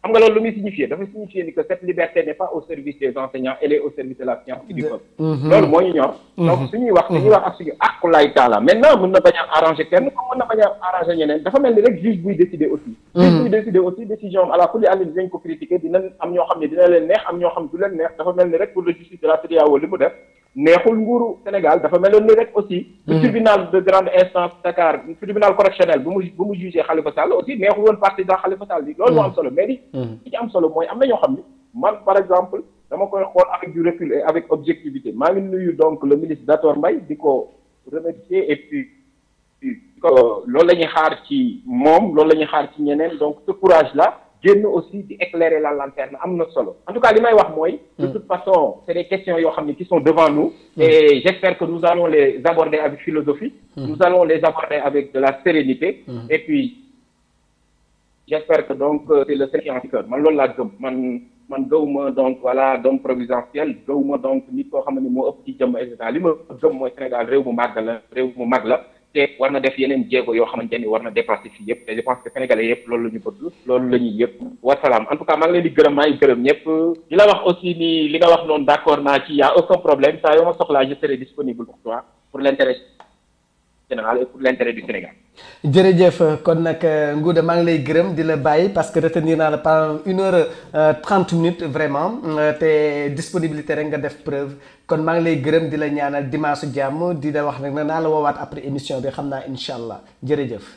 xam nga loolu lu muy signifier dafa signifier ni que cette liberté n'est pas au service des enseignants elle est au service de la science et du peuple loolu moo ñu ñor donc suñuy wax suñuy wax ak suñu aqulaay taala maintenant mën na bañ a arranger kenn comme mën na bañ a arranger ñeneen dafa mel ni rek juge buy décider aussi juge buy décider aussi décision am à la kulli àlli dinañ ko critiquer dina am ñoo xam ne dina leen neex am ñoo xam du leen neex dafa mel ni rek pour le justice de la CEDEAO li mu def neexul nguuru Sénégal dafa meloon ni rek aussi le tribunal de grande instance Dakar tribunal correctionnel bu mu bu mu jugé Khalifa Sall aussi neexul woon président Khalifa Sall bi loolu moo am solo mais li li ci am solo mooy am na ñoo xam ni man par exemple dama koy xool avec du recul et avec objectivité maa ngi nuyu donc le ministre Dator Mbaye di ko remercier et puis loolu la ñuy xaar ci moom loolu la ñuy xaar ci ñeneen donc ce courage là génn aussi di éclairer la lanterne am na solo en tout cas li may wax mooy de toute façon c'est des questions yoo xam ne qui sont devant nous et j'espère que nous allons les aborder avec philosophie nous allons les aborder avec de la sérénité et puis j'espère que donc c'est le scientifique man loolu laa gëm man man gëwuma donc voilà doom providentiel gëwuma donc nit koo xam ne moo ëpp ci jëm et cetera li ma gëm mooy Sénégal réew mu màgg la réew mu mag la te war na def yeneen jéego yoo xamante ni war na dépasser fii yëpp te je pense que sénégalais yëpp loolu la ñu bëgg loolu la ñuy yëpp wasalaam en tout cas maa ngi leen di gërëm maa ngi gërëm ñëpp di la wax aussi ni li nga wax noonu d'accord naa ci y a aucun problème saa yoo ma soxlaa je serai disponible pour toi pour l'intérêt général et pour l'intérêt du Sénégal jërëjëf kon nag Ngouda maa ngi lay gërëm di la bàyyi parce que retenir naa la pendant une heure trente minutes vraiment te disponibilité rek nga def preuve kon maa ngi lay gërëm di la ñaanal dimanche jàmm di la wax nag ne naa la woowaat après émission bi xam naa incha allah jërëjëf.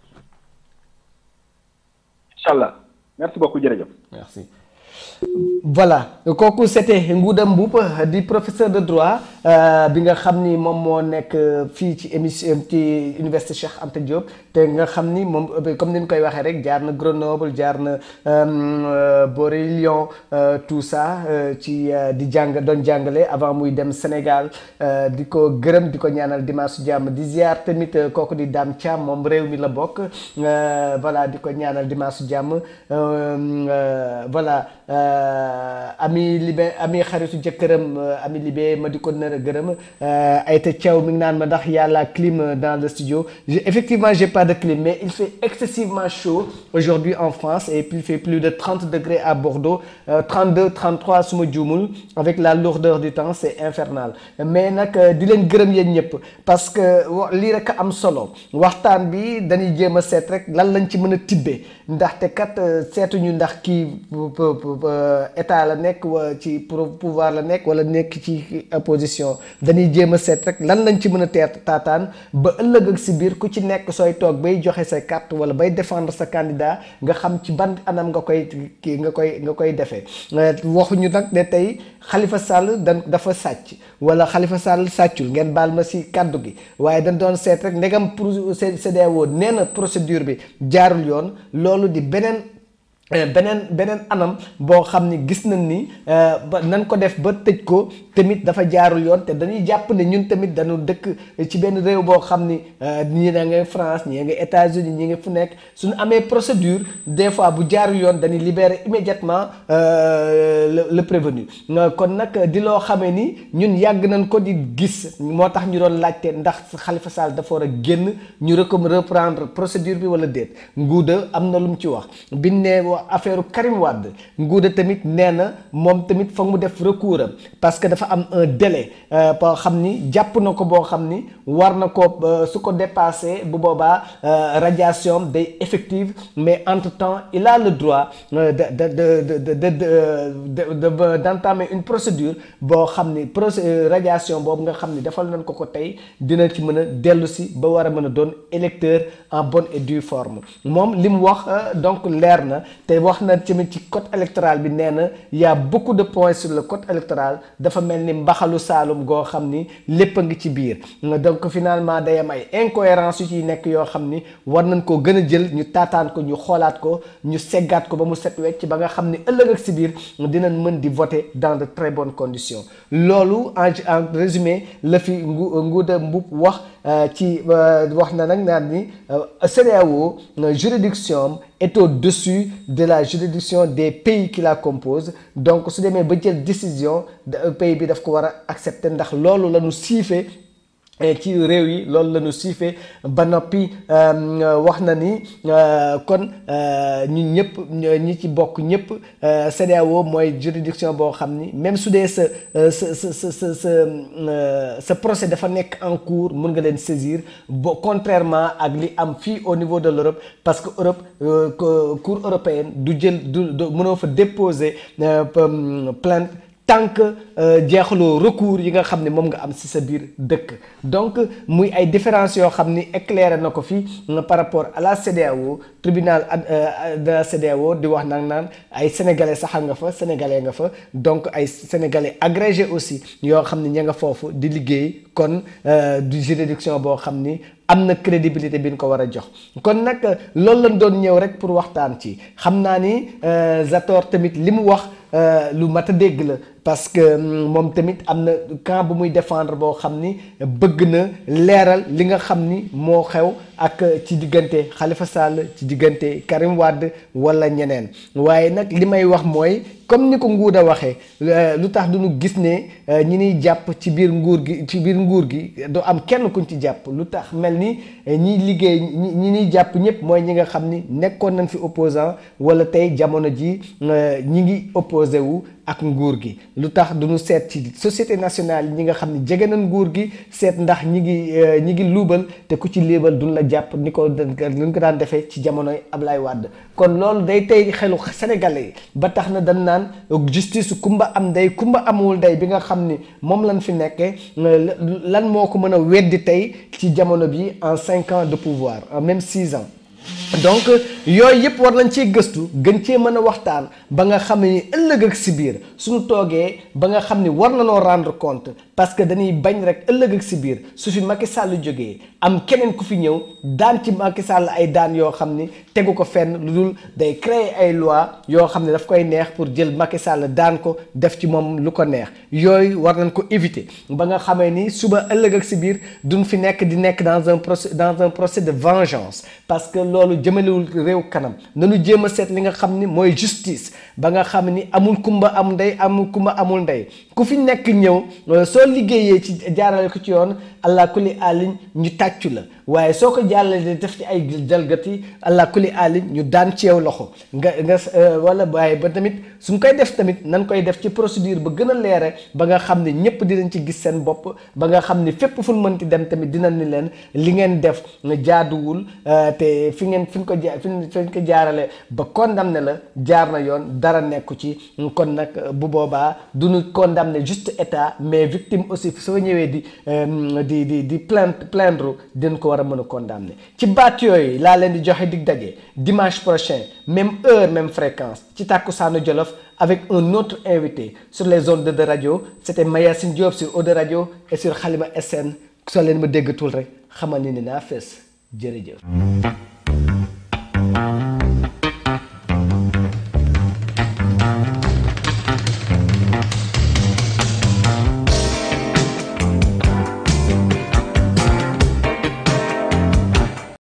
incha allah merci beaucoup jërëjëf. merci. voilà kooku c'était Ngouda Mboup di professeur de droit bi nga xam ni moom moo nekk fii ci émission ci université Cheikh Anta Diop te nga xam ni moom comme ni ñu koy waxee rek jaar na Grenoble jaar na Boré Lyon tout ça ci di jàng doon jàngale avant muy dem Sénégal di ko gërëm di ko ñaanal dimanche jàmm di ziar tamit kooku di Dame Thiam moom réew mi la bokk voilà di ko ñaanal dimanche jàmm voilà. ami libe ami xaritu jëkkëram ami libe ma di ko nar a gërëm Aïta Thiaw mi ngi naan ma ndax y a la clim dans le studio effectivement j'ai pas de clim mais il fait excessivement chaud aujourd'hui en France et puis il fait plus de 30 degrés à Bordeaux 32 33 su ma juumul avec la lourdeur du temps c'est infernal mais nag di leen gërëm yéen ñëpp parce que lii rek am solo waxtaan bi dañuy jéem a seet rek lan lañ ci mën a tibbee ndaxte kat seetuñu ndax kii état la nekk wa ci pouvoir la nekk wala nekk ci opposition dañuy jéem a seet rek lan lañ ci mën a teet taataan ba ëllëg ak si biir ku ci nekk sooy toog bay joxe sa carte wala bay défendre sa candidat nga xam ci ban anam nga koy kii nga koy nga koy defee waxuñu nag ne tey Khalifa Sall dan dafa sàcc wala Khalifa Sall sàccul ngeen baal ma si kàddu gi waaye dañ doon seet rek ndegam pour CEDEAO nee na procédure bi jaarul yoon loolu di beneen beneen beneen anam boo xam ni gis nañ ni ba nan ko def ba tëj ko tamit dafa jaarul yoon te dañuy jàpp ne ñun tamit dañu dëkk ci benn réew boo xam ni ñii na nga France ñii nga États-Unis ñii nga fu nekk suñu amee procédure des fois bu jaarul yoon dañuy libérer immédiatement le le prévenu kon nag di loo xamee ni ñun yàgg nañ ko di gis moo tax ñu doon laajte ndax Khalifa Sall dafa war a génn ñu recom reprendre procédure bi wala déet Ngouda am na lu mu ci wax bi ne affaire Karim Wade Ngouda tamit nee na moom tamit foog mu def recours am parce que dafa am un délai boo xam ni jàpp na ko boo xam ni war na ko su ko dépassé bu boobaa radiation day effective mais entre temps il a le droit de de de de de de d'entamer une procédure boo xam ni procé radiation boobu nga xam ni defal nañ ko ko tey dina ci mën a dellu si ba war a mën a doon électeur en bonne et due forme moom li mu wax donc leer na te wax na tamit ci code électoral bi nee na y a beaucoup de points sur le code électoral dafa mel ni mbaxalu saalum goo xam ni lépp a ngi ci biir donc finalement day am ay incohérence yu ciy nekk yoo xam ni war nañ koo gën a jël ñu taataan ko ñu xoolaat ko ñu seggaat ko ba mu set wecc ba nga xam ni ëllëg ak si biir dinañ mën di voter dans de très bonnes conditions loolu en en résumé la fi ngu Ngouda Mboup wax ci wax na nag naan ni CEDEAO juridiction est au-dessus de la juridiction des pays qui la composent donc su demee ba jël décision pays bi daf ko war a accepter ndax loolu la ñu siifee ci réew yi loolu la ñu siifee ba noppi wax na ni kon ñun ñëpp ñi ci bokk ñëpp CEDEAO mooy juridiction boo xam ni même su dee sa sa sa sa sa sa sa procès dafa nekk en cours mun nga leen saisir bo contrairement ak li am fii au niveau de l'Europe parce que Europe cour européenne du jël du mënoo fa déposer plainte tant que jeexaloo recours yi nga xam ne moom nga am ci sa biir dëkk donc muy ay différences yoo xam ni éclairé na ko fi par rapport à la CEDEAO tribunal de la CEDEAO di wax nag naan ay sénégalais saxal nga fa sénégalais nga fa donc ay sénégalais agrégé aussi yoo xam ne ña nga foofu di liggéey kon du juridiction boo xam ni am na crédibilité bi ñu ko war a jox kon nag loolu lañ doon ñëw rek pour waxtaan ci xam naa ni Zator tamit li mu wax lu mat a dégg la parce que moom tamit am na camp bu muy défendre boo xam ni bëgg na leeral li nga xam ni moo xew ak ci diggante Khalifa Sall ci diggante Karim Wade wala ñeneen waaye nag li may wax mooy comme ni ko Nguuda waxee lu tax duñu gis ne ñi ñuy jàpp ci biir nguur gi ci biir nguur gi du am kenn kuñ ci jàpp lu tax mel ni ñiy liggéey ñi ñuy jàpp ñëpp mooy ñi nga xam ni nekkoon nañ fi opposant wala tey jamono ji ñi ngi opposé wu ak nguur gi lu tax duñu seet ci société nationale yi ñi nga xam ne jege nañ nguur gi seet ndax ñi ngi ñi ngi luubal te ku ci liibal duñ la jàpp ni ko luñ ko daan defee ci jamonoy Ablaye Wade kon loolu day tey xelu sénégalais yi ba tax na dañ naan justice kumba am ndey kumba amul ndey bi nga xam ni moom lañ fi nekkee lan moo ko mën a weddi tey ci jamono bi en cinq ans de pouvoir en même six ans donc yooyu yëpp war nañ cee gëstu gën cee mën a waxtaan ba nga xam ni ëllëg ak si biir suñu toogee ba nga xam ni war na noo rendre compte parce que dañuy bañ rek ëllëg ak si biir su fi Macky Sall jógee am keneen ku fi ñëw daan ci Macky Sall ay daan yoo xam ni tegu ko fenn lu dul day créer ay loi yoo xam ne daf koy neex pour jël Macky Sall daan ko def ci moom lu ko neex yooyu war nañ ko éviter ba nga xamee ni suba ëllëg ak si biir duñ fi nekk di nekk dans un procès dans un procès de vengeance parce que loolu jëmalewul réew kanam nañu jéem a seet li nga xam ni mooy justice ba nga xam ni amul kumba am ndey amul kumba amul ndey ku fi nekk ñëw soo liggéeyee ci jaarale ko ci yoon allah kulli alin ñu tàccu la waaye soo ko jàllale def ci ay jalgati allah kulli alin ñu daan ci yow loxo nga nga wala waaye ba tamit suñ koy def tamit nan koy def ci procédure ba gën a leere ba nga xam ne ñëpp dinañ ci gis seen bopp ba nga xam ni fépp fu ñu mënti dem tamit dinañ ni leen li ngeen def jaaduwul te fi ngeen fi ñu ko ja fi ñu ko jaarale ba condamné la jaar na yoon dara nekku ci kon nag bu boobaa duñu condamné juste état mais victime aussi soo ñëwee di di di di plainte plaindre dinañ ko war a mën a condamné ci baat yooyu laa leen di joxe dig daje dimanche prochain même heure même fréquence ci Takkusaanu Jolof avec un autre invité sur les ondes de radio c'était Mayacine Diop sur Eau de Radio et sur Xalima SN soo leen ma déggatul rek xamal ni ni naa fees jërëjëf